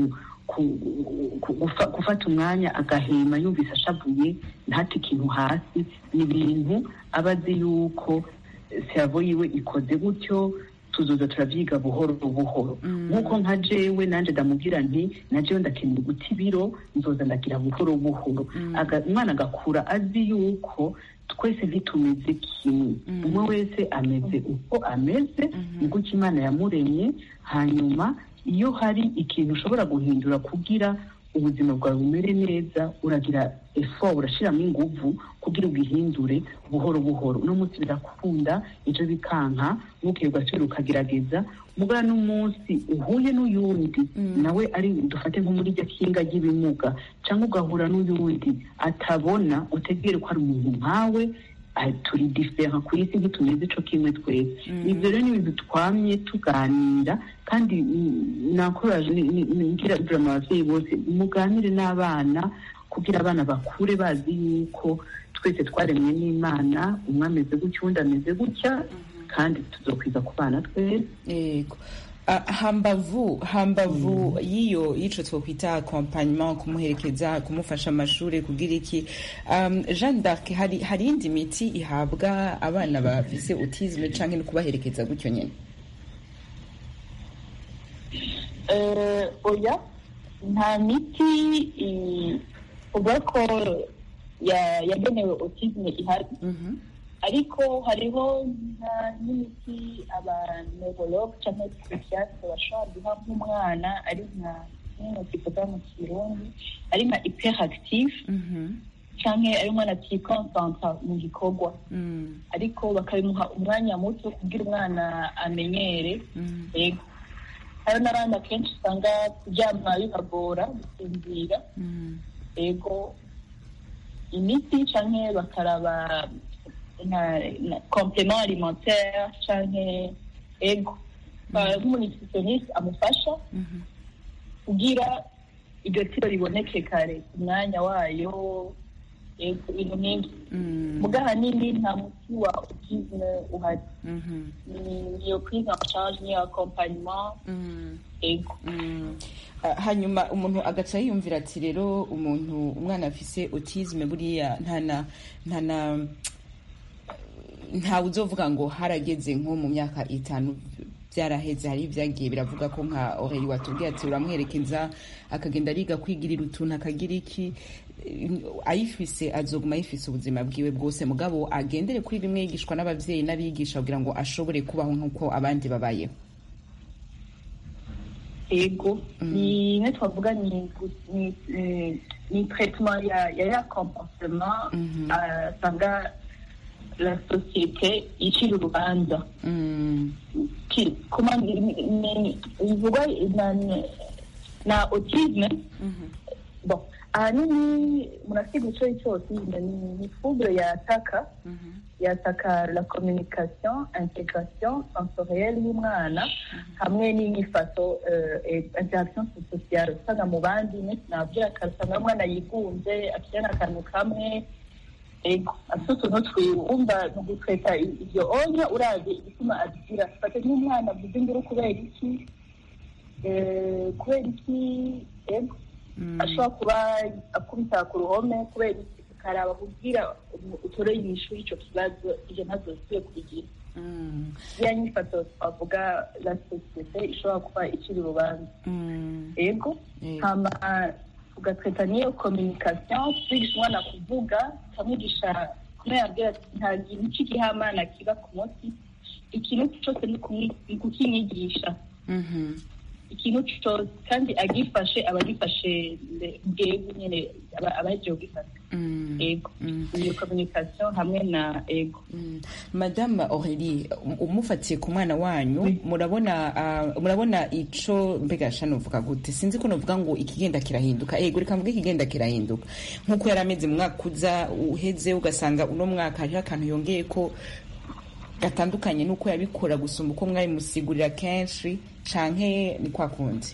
ku- ku- gufa- gufata umwanya agahema yumvise ashavuye ntate ikintu hasi ni ibintu aba azi yuko servo yiwe ikoze gutyo tuzoza turavyiga buhoro buhoro nk'uko nka jewe nanje ndamubwira nti na jewe ndakeneye guta ibiro nzoza ndagira buhoro buhoro Aga- umwana agakura azi yuko twese ntitumeze kimwe umwe wese ameze uko ameze ni gutyo imana yamuremye hanyuma iyo hari ikintu ushobora guhindura kugira ubuzima bwawe bumere neza uragira effort urashiramo inguvu kugira ubihindure buhoro buhoro uno munsi birakunda ejo bikanka bukeye ugaciro ukagerageza mugana n'umunsi uhuye n'uyundi nawe ari dufate nko muri rya kinga ry'ibimuga cyangwa ugahura n'uyundi atabona utegere ko ari umuntu nkawe ah, turi difera ku isi ntitumeze ico kimwe twese ibyo rero ni ibintu twamye tuganira kandi mm, nakoraje ni- ni- ni- ngira drama abavyeyi bose muganire n'abana kugira abana bakure bazi yuko twese twaremwe n'imana umwe ameze gutya uwundi ameze gutya kandi tuzokwiza ku bana twese yego Ah, hambavu hambavu y'iyo y'ico twokwita accompagnement kumuherekeza kumufasha amashuri kugira iki um, Jeanne d'Arc hari hari indi miti ihabwa abana bafise autisme canke no kubaherekeza gutyo nyene Eh, oya nta miti i- uvuga ko ya- yagenewe autisme ihari Mhm. ariko hariho na- n'imiti abaneurologue cyangwa psychiatre bashobora guha nk'umwana ari nka nk'ino kivuga mu kirundi ari nka hyperactive Mhm. canke ari umwana atikonsantra mu gikorwa Mm. ariko bakabimuha umwanya muto kugira umwana amenyere Mm. yego hari n'abandi akenshi usanga kuryama bibagora gusinzira Mm. yego imiti canke bakaraba nka- na complement alimentaire canke ego Ba- nk'umunutritioniste amufasha Mhm. kugira iryo tiro riboneke kare ku mwanya wayo yego ibintu nk'ibyo Mm. muga ahanini nta muti wa autisme uhari Mhm. ni iyo prise en charge niyo accompagnement Mm. ego Mm. Ah, hanyuma umuntu agaca yiyumvira ati rero umuntu umwana afise autisme buriya ntana ntana ntawe uzovuga ngo harageze nko mu myaka itanu byaraheze hari ibyagiye biravuga ko nka oreyi watubwiye ati uramwerekeza akagenda ariga kwigirira utuntu akagira iki Eh, ayifise azoguma ayifise ubuzima bwiwe bwose mugabo agendere kuri bimwe yigishwa n'abavyeyi n'abigisha kugira ngo ashobore kubaho nk'uko abandi babayeho ego ni imwe twavuga ni gu- ni eh, ni traitement ya ya ya comportement Mhm. ah, usanga la société icira urubanza Mm. Ki- comment dire, ni- ni- bivugwa na na autisme Mhm. bon ahanini murasiga ico cyose ni ni trouble yataka Mhm. yataka la communication intégration sensorielle y'umwana hamwe n'inyifato eh, eh, interaction sociale usanga mu bandi nabyo akarusanga umwana yigunze akirana akantu kamwe ego afite utuntu twiwumva mu gutweta iryo onya urazi igituma abigira fate nk'umwana avuze induru kubera iki Eh, kubera iki ego ashobora kuba akubita ku ruhome kubera iki ukaraba kubwira utoreye inyishu y'icyo kibazo ibyo ntabwo bikwiye kubigira Mm. ya nyifato twavuga la sosiyete ishobora kuba ikiri urubanza Mm. ego Yego. hama tugatweta n'iyo communication twigisha umwana kuvuga tukamwigisha kumwe yabwira ati nta kintu cy'igihamana kiba ku munsi ikintu cyose ni kumwi- ni kukinyigisha Mhm. ikintu cyose kandi agifashe aba agifashe bwego nyine aba aba yagiye kugifata Mm. ego Mm. iyo communication hamwe na ego Mm. madame aurélie um- umufatiye ku mwana wanyu murabona ah, murabona ico mbega sha novuga gute sinzi ko novuga ngo ikigenda kirahinduka ego reka mvuge ikigenda kirahinduka nk'uko yari ameze mu mwaka uza uheze ugasanga uno mwaka hariho akantu yongeye ko gatandukanye n'uko yabikora gusumba uko mwabimusigurira kenshi canke ni kwa kundi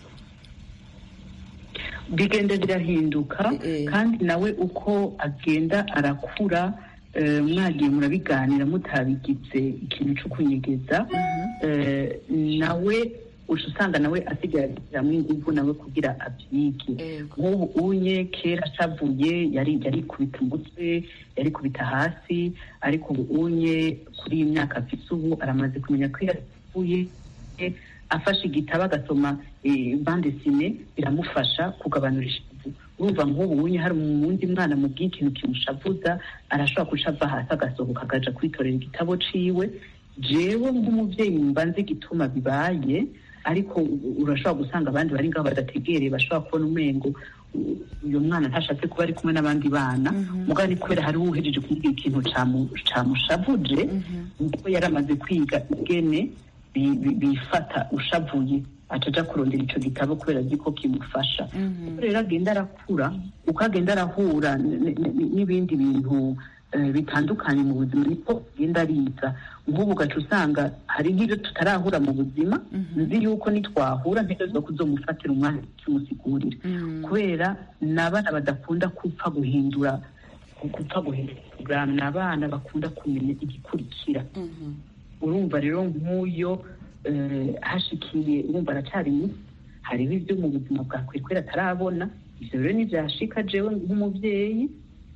bigenda birahinduka Eh, eh. kandi nawe uko agenda arakura eh, mwagiye murabiganira mutabigize ikintu cyo kunyegeza eh, nawe uca usanga nawe asigaye ashyiramo ingufu nawe kugira abyige nk'ubu unye kera ashavuye yari yarikubita umutwe yarikubita hasi ariko ubu unye kuri iyi myaka afite ubu aramaze kumenya ko yavuye afashe igitabo agasoma bande sine biramufasha kugabanura ishavu urumva nk'ubu unye hari umundi mwana mu bw'ikintu kimushavuza arashobora guca ava hasi agasohoka akaja kwitorera igitabo ciwe jewe nk'umuvyeyi mba nzi igituma bibaye ariko urashobora gusanga abandi bari ngaho badategereye bashobora kubona umengo uyu mwana ntashatse kuba ari kumwe n'abandi bana mugabo ni kubera hariho uhejeje kumubwira ikintu camushavuje kuko yari amaze kwiga ingene bifata ushavuye ataja kurondera ico gitabo kubera azi ko kimufasha rero agenda arakura uko agenda arahura n'ibindi bintu bitandukanye mu buzima niko agenda ariza nk'ubu ugaca usanga hari nk'ibyo tutarahura mu buzima nzi yuko nitwahura ntegerezwa kuzomufatira umwanya kimusigurira kubera ni abana badakunda gupfa guhindura gupfa guhindura ni abana bakunda kumenya igikurikira urumva rero nk'uyo hashikiye urumva aracyari muto hariho ibyo mu buzima bwa kwekwera atarabona ibyo rero ntibyashika jewe nk'umubyeyi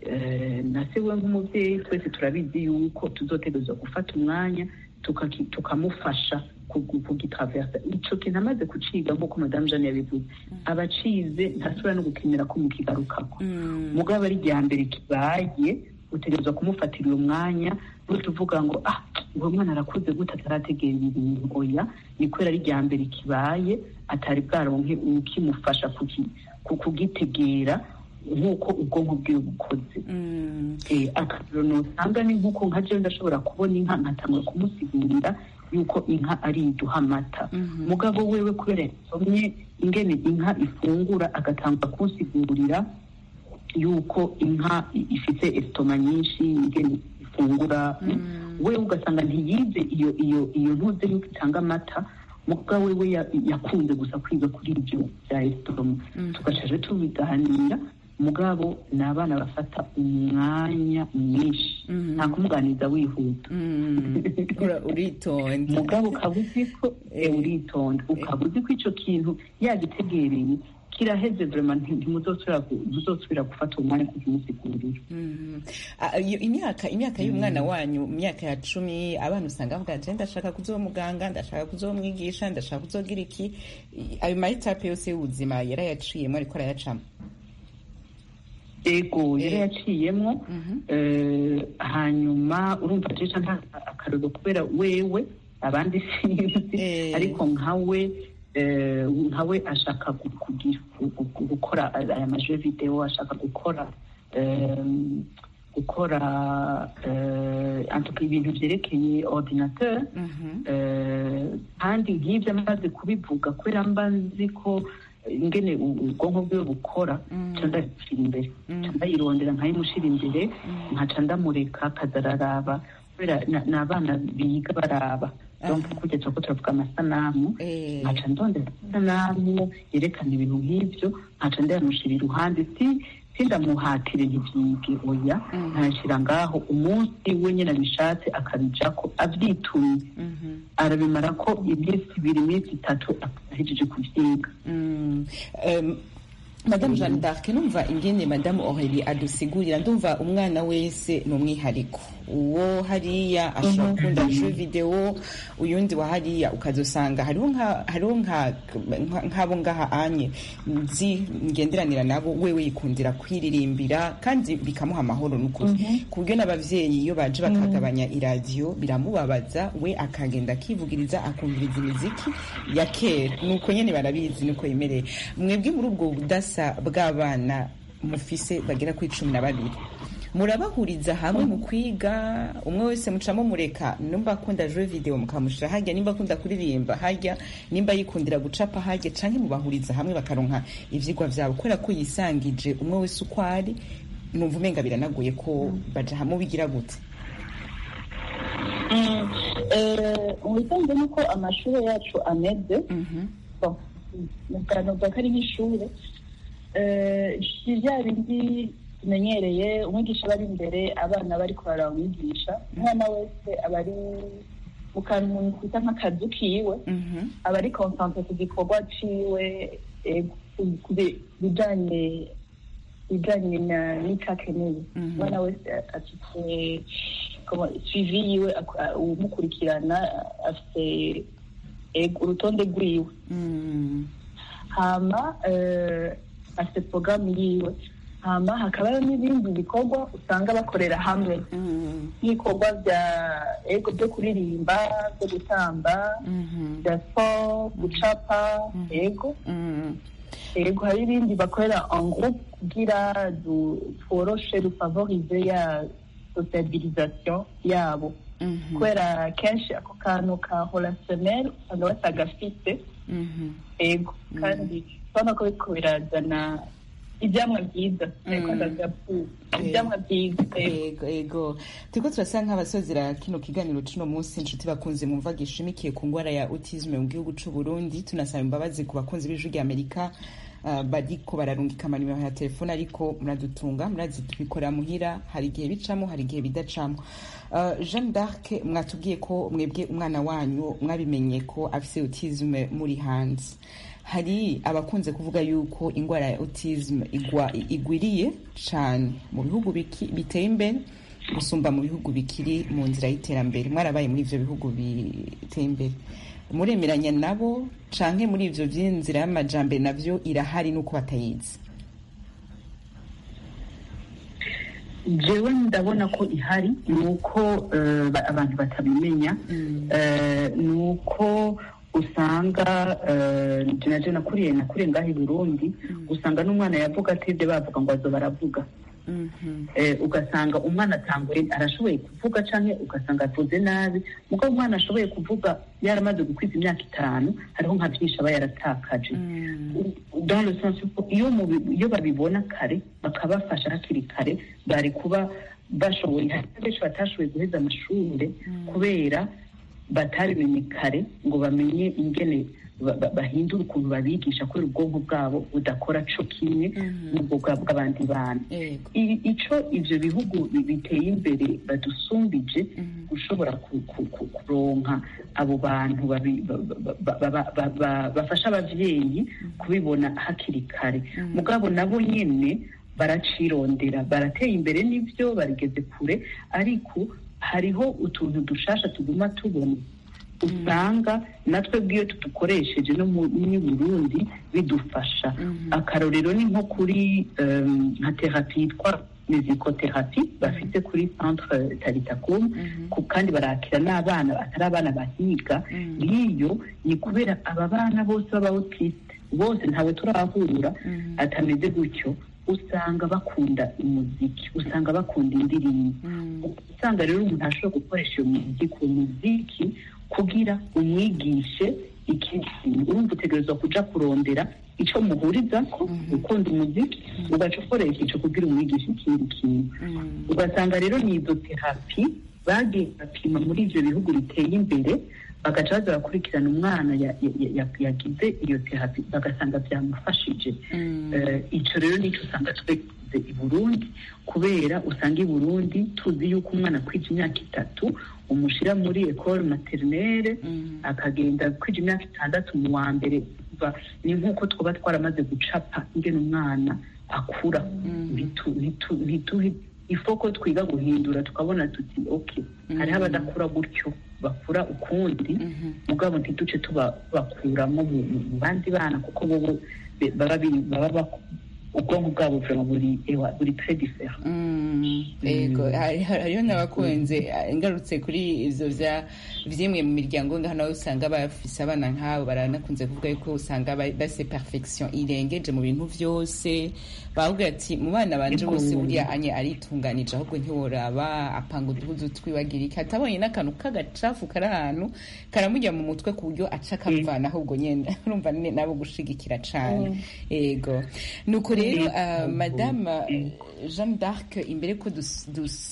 na se we nk'umubyeyi twese turabizi yuko tuzotegerezwa gufata umwanya tukamufasha kugitaversa ico kintu amaze kuciga nk'uko madamu jane yabivuze abacize ntasubira no gukenera ko mukigarukako mugabo ari rya mbere kibaye utegerezwa kumufatira uyo mwanya tuvuga ngo ah uwo mwana arakuze gute atarategera ibintu oya ni kubera ari rya mbere kibaye atari bwaronke ukimufasha kugitegera nk'uko ubwonko bwiwe bukoze akarero nosanga ni nk'uko nka jewe ndashobora kubona inka nkatangura kumusigurira yuko inka ari iduha amata mugabo wewe kubera yasomye ingene inka ifungura agatangura kunsigurira yuko inka ifite esitoma nyinshi ingene ifungura we ugasanga ntiyize iyo iyo iyo ntuze yuko itanga amata mugabo wewe yakunze gusa kwiga kuri ibyo bya esitoma tugacaje tubiganira mugabo ni abana bafata umwanya mwinshi nta kumuganiriza wihuta uritonda mugabo ukaba uzi ko uritonda ukaba uzi ko icyo kintu yagitegereye kiraheze vrema ntimuzosubira gufata umwanya kukimusigurira imyaka imyaka y'umwana wanyu mu myaka ya cumi abana usanga bavuga ati ndashaka kuzoba muganga ndashaka kuzomwigisha ndashaka kuzogira iki ayo mayitape yose y'ubuzima yarayaciyemo ariko arayacamo ego yari yaciyemo hanyuma urumva jeca nta akarero kubera wewe abandi sinzi ariko nkawe nkawe ashaka gukora aya maje videwo ashaka gukora gukora ibintu byerekeye ordinateur kandi nk'ibyo amaze kubivuga kubera mba nzi ko ingene ubwonko bwiwe bukora nca ndabishyira imbere nca ndayirondera nkayimushyira imbere nkaca ndamureka akaza araraba kubera ni abana biga baraba donc kugeza ko turavuga amasanamu nkaca ndondera amasanamu yerekana ibintu nk'ibyo nkaca ndayamushyira iruhande si sindamuhatire ntibyige oya ntashyira ngaho umunsi we nyine abishatse akabijako abyitumye arabimara ko iminsi ibiri iminsi itatu ahejeje kubyiga madamu jeanne d'arc numva ingene madamu aurélie adusigurira ndumva umwana wese ni umwihariko uwo hariya ashobora gukunda jeu video uyundi wa hariya ukazosanga hariho nk'abo ngaha anye nzi ngenderanira nabo wewe yikundira kwiririmbira kandi bikamuha amahoro n'ukuri ku buryo n'abavyeyi iyo baje bakagabanya iradiyo biramubabaza we akagenda akivugiriza akumviriza imiziki ya kera nuko nyene barabizi nuko yemereye mwebwe muri ubwo budasa bw'abana mufise bagera kuri cumi na babiri murabahuriza hamwe mu kwiga umwe wese mucamo mureka nimba akunda jeu video mukamushira harya nimba akunda kuririmba harya nimba yikundira gucapa harya canke mubahuriza hamwe bakaronka ivyigwa vyabo kubera ko yisangije umwe wese uko ari numva umenga biranaguye ko baja hamwe bigira gute ubisanzwe nuko amashuri yacu ameze nuvuga ko ari nk'ishure si bya bindi tumenyereye umwigisha aba ari imbere abana bari kurara umwigisha umwana wese aba ari mu kantu umuntu twita nk'akazu kiwe Mhm. aba ari konsantre ku gikorwa ciwe eh, ku- ku bi- bijanye bijanye na n'ico akeneye Mhm. umwana wese afite comment, suivi yiwe ak- uwumukurikirana afite eh, urutonde rwiwe Mm. hama eh, afite porogaramu yiwe hama hakabaho n'ibindi bikorwa usanga bakorera hamwe Mm. nk'ibikorwa bya ego byo kuririmba byo gutamba Mhm. bya siporo gucapa ego Mm. ego hari ibindi bakorera en groupe kugira du- tworoshe dufavorize ya sociabilisation yabo Mhm. kubera kenshi ako kantu ka relationnel usanga batagafite Mhm. ego kandi urabona ko biriko birazana ibyamwa byiza ariko Mm. ndagapu ibyamwa byiza ego ego ego turiko turasa nk'abasozera kino kiganiro cuno munsi inshuti bakunze mumva gishimikiye ku ngwara ya autisme mu gihugu c'u Burundi tunasaba imbabazi ku bakunzi b'ijwi rya Amerika uh, bariko bararungika amanimero ya telefone ariko muradutunga murazi tubikorera muhira hari igihe bicamo hari igihe bidacamo uh, Jeanne d'Arc mwatubwiye ko mwebwe umwana wanyu mwabimenye ko afise autisme muri hanze hari abakunze kuvuga yuko indwara ya autism igwa igwiriye cyane mu bihugu biki- biteye imbere gusumba mu bihugu bikiri mu nzira y'iterambere mwarabaye muri ivyo bihugu biteye imbere muremeranya nabo canke muri ivyo vy'inzira y'amajambere navyo irahari nuko batayizi jewe ndabona ko ihari ni uko eh, ba- abantu batabimenya Eh, ni uko usanga eh, je naje nakuriye nakuriye ngaho i burundi usanga n'umwana yavuga atevye bavuga ngo azo baravuga Eh, ugasanga umwana atanguye arashoboye kuvuga canke ugasanga avuze nabi mugo umwana ashoboye kuvuga yaramaze gukwiza imyaka itanu hariho nka vyinshi aba yaratakaje dans le sens ko iyo mubi- iyo babibona kare bakabafasha hakiri kare bari kuba bashoboye hari benshi batashoboye guheza amashure kubera batabimenye kare ngo bamenye ingene ba- ba- bahindura ukuntu babigisha kubera ubwonko bwabo budakora co kimwe n'ubwo bwa- bw'abandi bana ego I- ico ivyo bihugu bi- biteye imbere badusumbije gushobora ku- ku- ku- kuronka abo bantu babi- ba- ba- ba- ba- ba- ba- bafasha abavyeyi kubibona hakiri kare mugabo nabo nyene baracirondera barateye imbere n'ivyo barigeze kure ariko hariho utuntu dushasha tuguma tubona usanga natwe bw'iyo tudukoresheje no mu n'i Burundi bidufasha akarorero ni nko kuri em, nka terapi yitwa mizikoterapi bafite kuri centre taritakum ku- kandi barakira n'abana atari abana bahiga nk'iyo ni kubera aba bana bose b'abautiste bose ntawe turahura atameze gutyo usanga bakunda umuziki usanga bakunda indirimbo usanga rero umuntu ashobora gukoresha iyo muziki uwo muziki kugira umwigishe ikindi kintu urumva utegerezwa kuja kurondera ico muhurizako ukunda umuziki ugaca ukoresha ico kugira umwigishe ikindi kintu ugasanga rero ni izo terapi bagiye bapima muri ivyo bihugu biteye imbere bagaca baza bakurikirana umwana ya- ya- ya- yagize iyo terapi bagasanga byamufashije Eh, ico rero nico usanga tweze i burundi kubera usanga i burundi tuzi yuko umwana kwija imyaka itatu umushira muri ecole maternelle akagenda kwija imyaka itandatu mu wa mbere Ba- ni nk'uko twaba twaramaze gucapa ingene umwana akura Ntitu- ntitu- ntitu- ifo ko twiga guhindura tukabona tuti ok hariho abadakura gutyo bakura ukundi mugabo ntiduce tubakuramo mu mu- mu bandi bana kuko bobo be- baba biri- baba bak- ubwonko bwabo vraiment buri ewa buri très différent Mm, ego hari- hari- hariho n'abakunze eh, ngarutse kuri ivyo vya vyimwe mu miryango ngaha nawe usanga bafise abana nk'abo baranakunze kuvuga yuko usanga ba- base perfection irengeje mu bintu vyose bavuga ati mu bana banje bose buriya anye aritunganije ahubwo ntiworaba apanga uduhuzu twibagira iki atabonye n'akantu k'agacafu kari ahantu karamujya mu mutwe ku buryo aca akavana ahubwo nyene urumva ni nabo gushigikira cane ego nuko rero uh, madame jeanne d'arc imbere ko dus-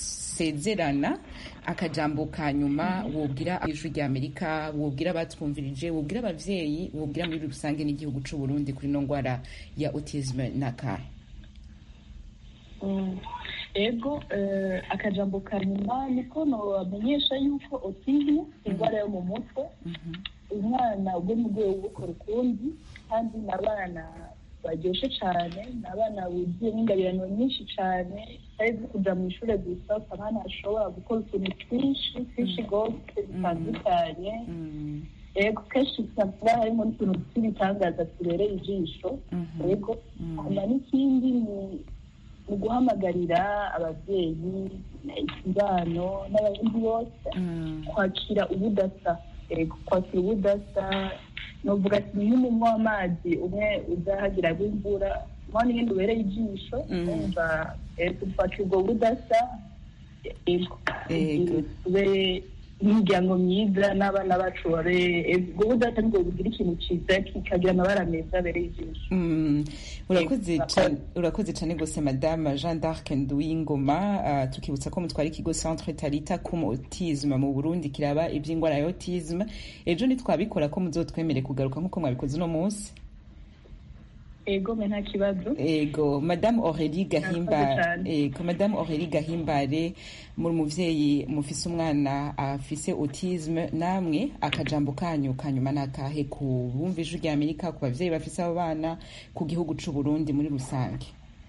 dusezerana akajambo ka nyuma wobwira ijwi rya amerika wobwira abatwumvirije wobwira abavyeyi wobwira muri rusange n'igihugu c'u burundi kuri no ngwara ya autisme n'akahe Mm. ego eh, akajambo ka nyuma niko nobamenyesha yuko autisme indwara yo mu mutwe umwana ubwo mu rwego rwo gukora ukundi kandi ni abana baryoshye cyane ni abana buzuyemo ingabirano nyinshi cyane atari zo kujya mu ishuri gusa abana bashobora gukora utuntu twinshi twinshi rwose dutandukanye yego kenshi usanga harimo n'utuntu tw'ibitangaza tubereye ijisho yego hanyuma n'ikindi ni ni guhamagarira ababyeyi ikibano n'abandi bose kwakira ubudasa yego kwakira ubudasa novuga ati nk'umunywa w'amazi umwe uzahagira imvura mwa n'ibindi ubereye ijisho umva yego kwakira ubwo budasa yego Yego. tube imiryango myiza n'abana bacu babe ubwo budasa nibwo bugira ikintu cyiza kikagira amabara meza abereye ijisho Mm, urakoze Yego, cane urakoze cane gose madame Jean d'Arc Nduwingoma uh, tukibutsa ko mutwara ikigo Centre Talita kum autisme mu Burundi kiraba ivy'ingwara ya autisme ejo nitwabikora ko muzotwemere kugaruka nkuko mwabikoze uno munsi ego me nta kibazo ego madame Aurélie Gahimba Murakoze cane. ego madame Aurélie Gahimbare muri muvyeyi mufise umwana afise autisme namwe akajambo kanyu kanyuma nakahe ku bumva ijwi rya Amerika ku bavyeyi bafise abo bana ku gihugu c'u Burundi muri rusange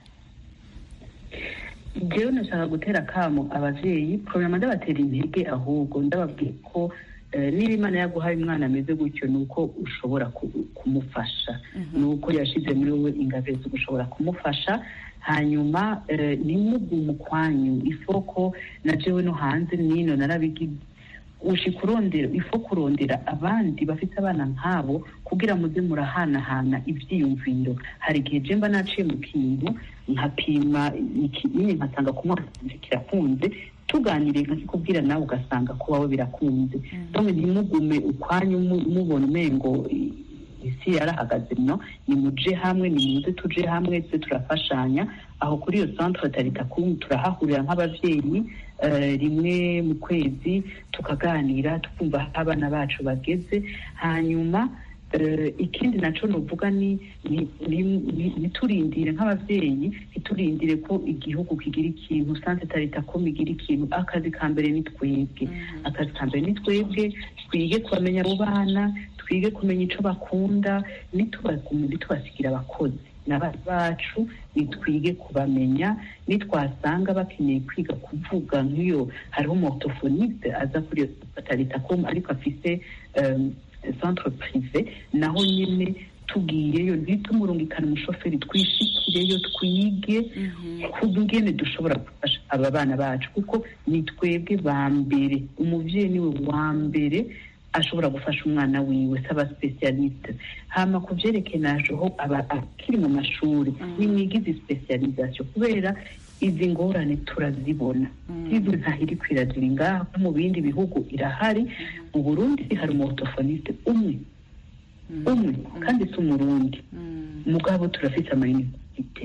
jewe nashaka gutera akamo abavyeyi porogaramu ndabatera intege ahubwo ndababwiye ko eh, niba imana yaguhaye umwana ameze gutyo ni uko ushobora ku- kumufasha ni uko yashize muri wowe ingabire zo gushobora kumufasha hanyuma eh, ntimugume ukwanyu ifoko na jewe no hanze nino narabigize ushika urondera ifo kurondera abandi bafite abana nk'abo kugira muze murahanahana ivyiyumviro hari igihe je mba naciye mu kintu nkapima ikinini nkasanga kumwana kirakunze tuganiriye nkakikubwira nawe ugasanga ko wawe birakunze donc ntimugume ukwanyu mu- mubona umengo i- isi yarahagaze no nimuje hamwe nimuze tuje hamwe tuze turafashanya aho kuri iyo centre tarita kum turahahurira nk'abavyeyi eh, rimwe mu kwezi tukaganira tukumva aho abana bacu bageze hanyuma eh, ikindi naco novuga ni ni- ni- ni- niturindire nk'abavyeyi ntiturindire ko igihugu kigira ikintu sanse tarita kum igira ikintu akazi ka mbere ni twebwe akazi ka mbere ni twebwe twige kubamenya abo bana twige kumenya ico bakunda nitubagume nitubasigira abakozi n'abana bacu nitwige kubamenya nitwasanga bakeneye kwiga kuvuga nk'iyo hariho umuorthophoniste aza kuri iyo bataritakoma ariko afise um, centre privé naho nyine tugiyeyo ntitumurungikane umushoferi twishikireyo twige kungene dushobora gufasha aba bana bacu kuko ni twebwe ba mbere umuvyeyi niwe wa mbere ashobora gufasha umwana wiwe saba specialiste hama ku vyerekeye najeho aba akiri mu mashuri nimwigize specialisation kubera izi ngorane turazibona izi ntahiri kwirazira ngaho no mu bindi bihugu irahari mu burundi hari umuorthophoniste umwe umwe kandi si umurundi mugabo turafite amayuniversite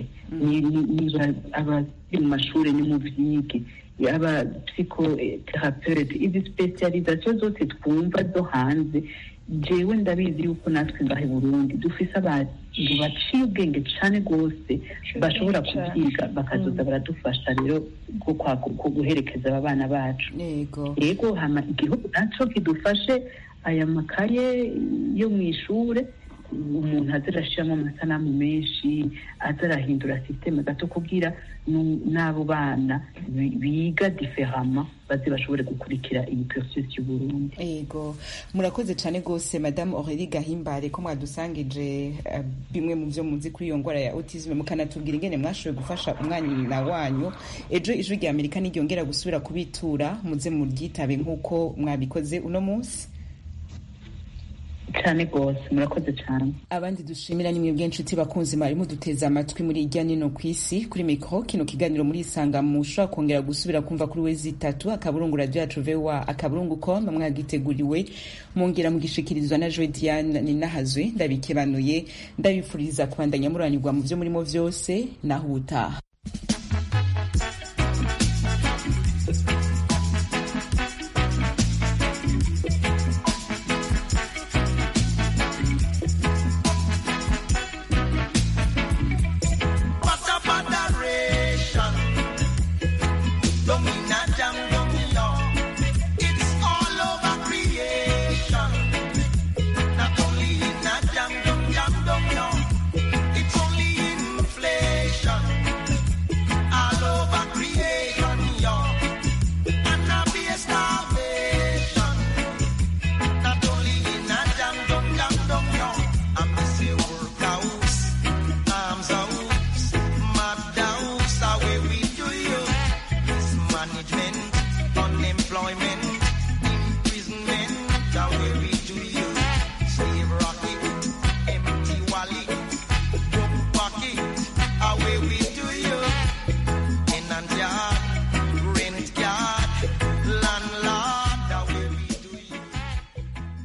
abari mu mashuri ni mu vyige aba psychothérapeute izi specialisation zose twumva zo hanze jewe ndabizi yuko natwe ngaha i burundi dufise abantu baciye ubwenge cane rwose bashobora kubyiga bakazoza baradufasha rero bwo guherekeza aba bana bacu yego yego hama igihugu naco kidufashe aya makaye yo mu ishure umuntu aza arashiramo amasanamu menshi aza arahindura sisiteme gato kugira nu- n'abo bana bi- biga diferama baze bashobore gukurikira iyi process y'uburundi yego murakoze cyane rwose madamu aurélie gahimbare ko mwadusangije eh, bimwe mu byo muzi kuri iyo ndwara ya autisme mukanatubwira ingene mwashoboye gufasha umwana wanyu ejo ijwi rya amerika n'iryongera gusubira kubitura muze muryitabe nk'uko mwabikoze uno munsi cyane rwose murakoze cyane abandi dushimira ni mwebwe inshuti bakunzi mwari muduteze amatwi muri irya nino ku isi kuri mikoro kino kiganiro muri isanga mushobora kongera gusubira kumva kuri wezi itatu akaburungu radiyo yacu voa akaburungu com mwagiteguriwe mwongera mugishikirizwa na joe diane ninahazwe ndabikebanuye ndabifuriza kubandanya muranirwa mu byo murimo byose naho ubutaha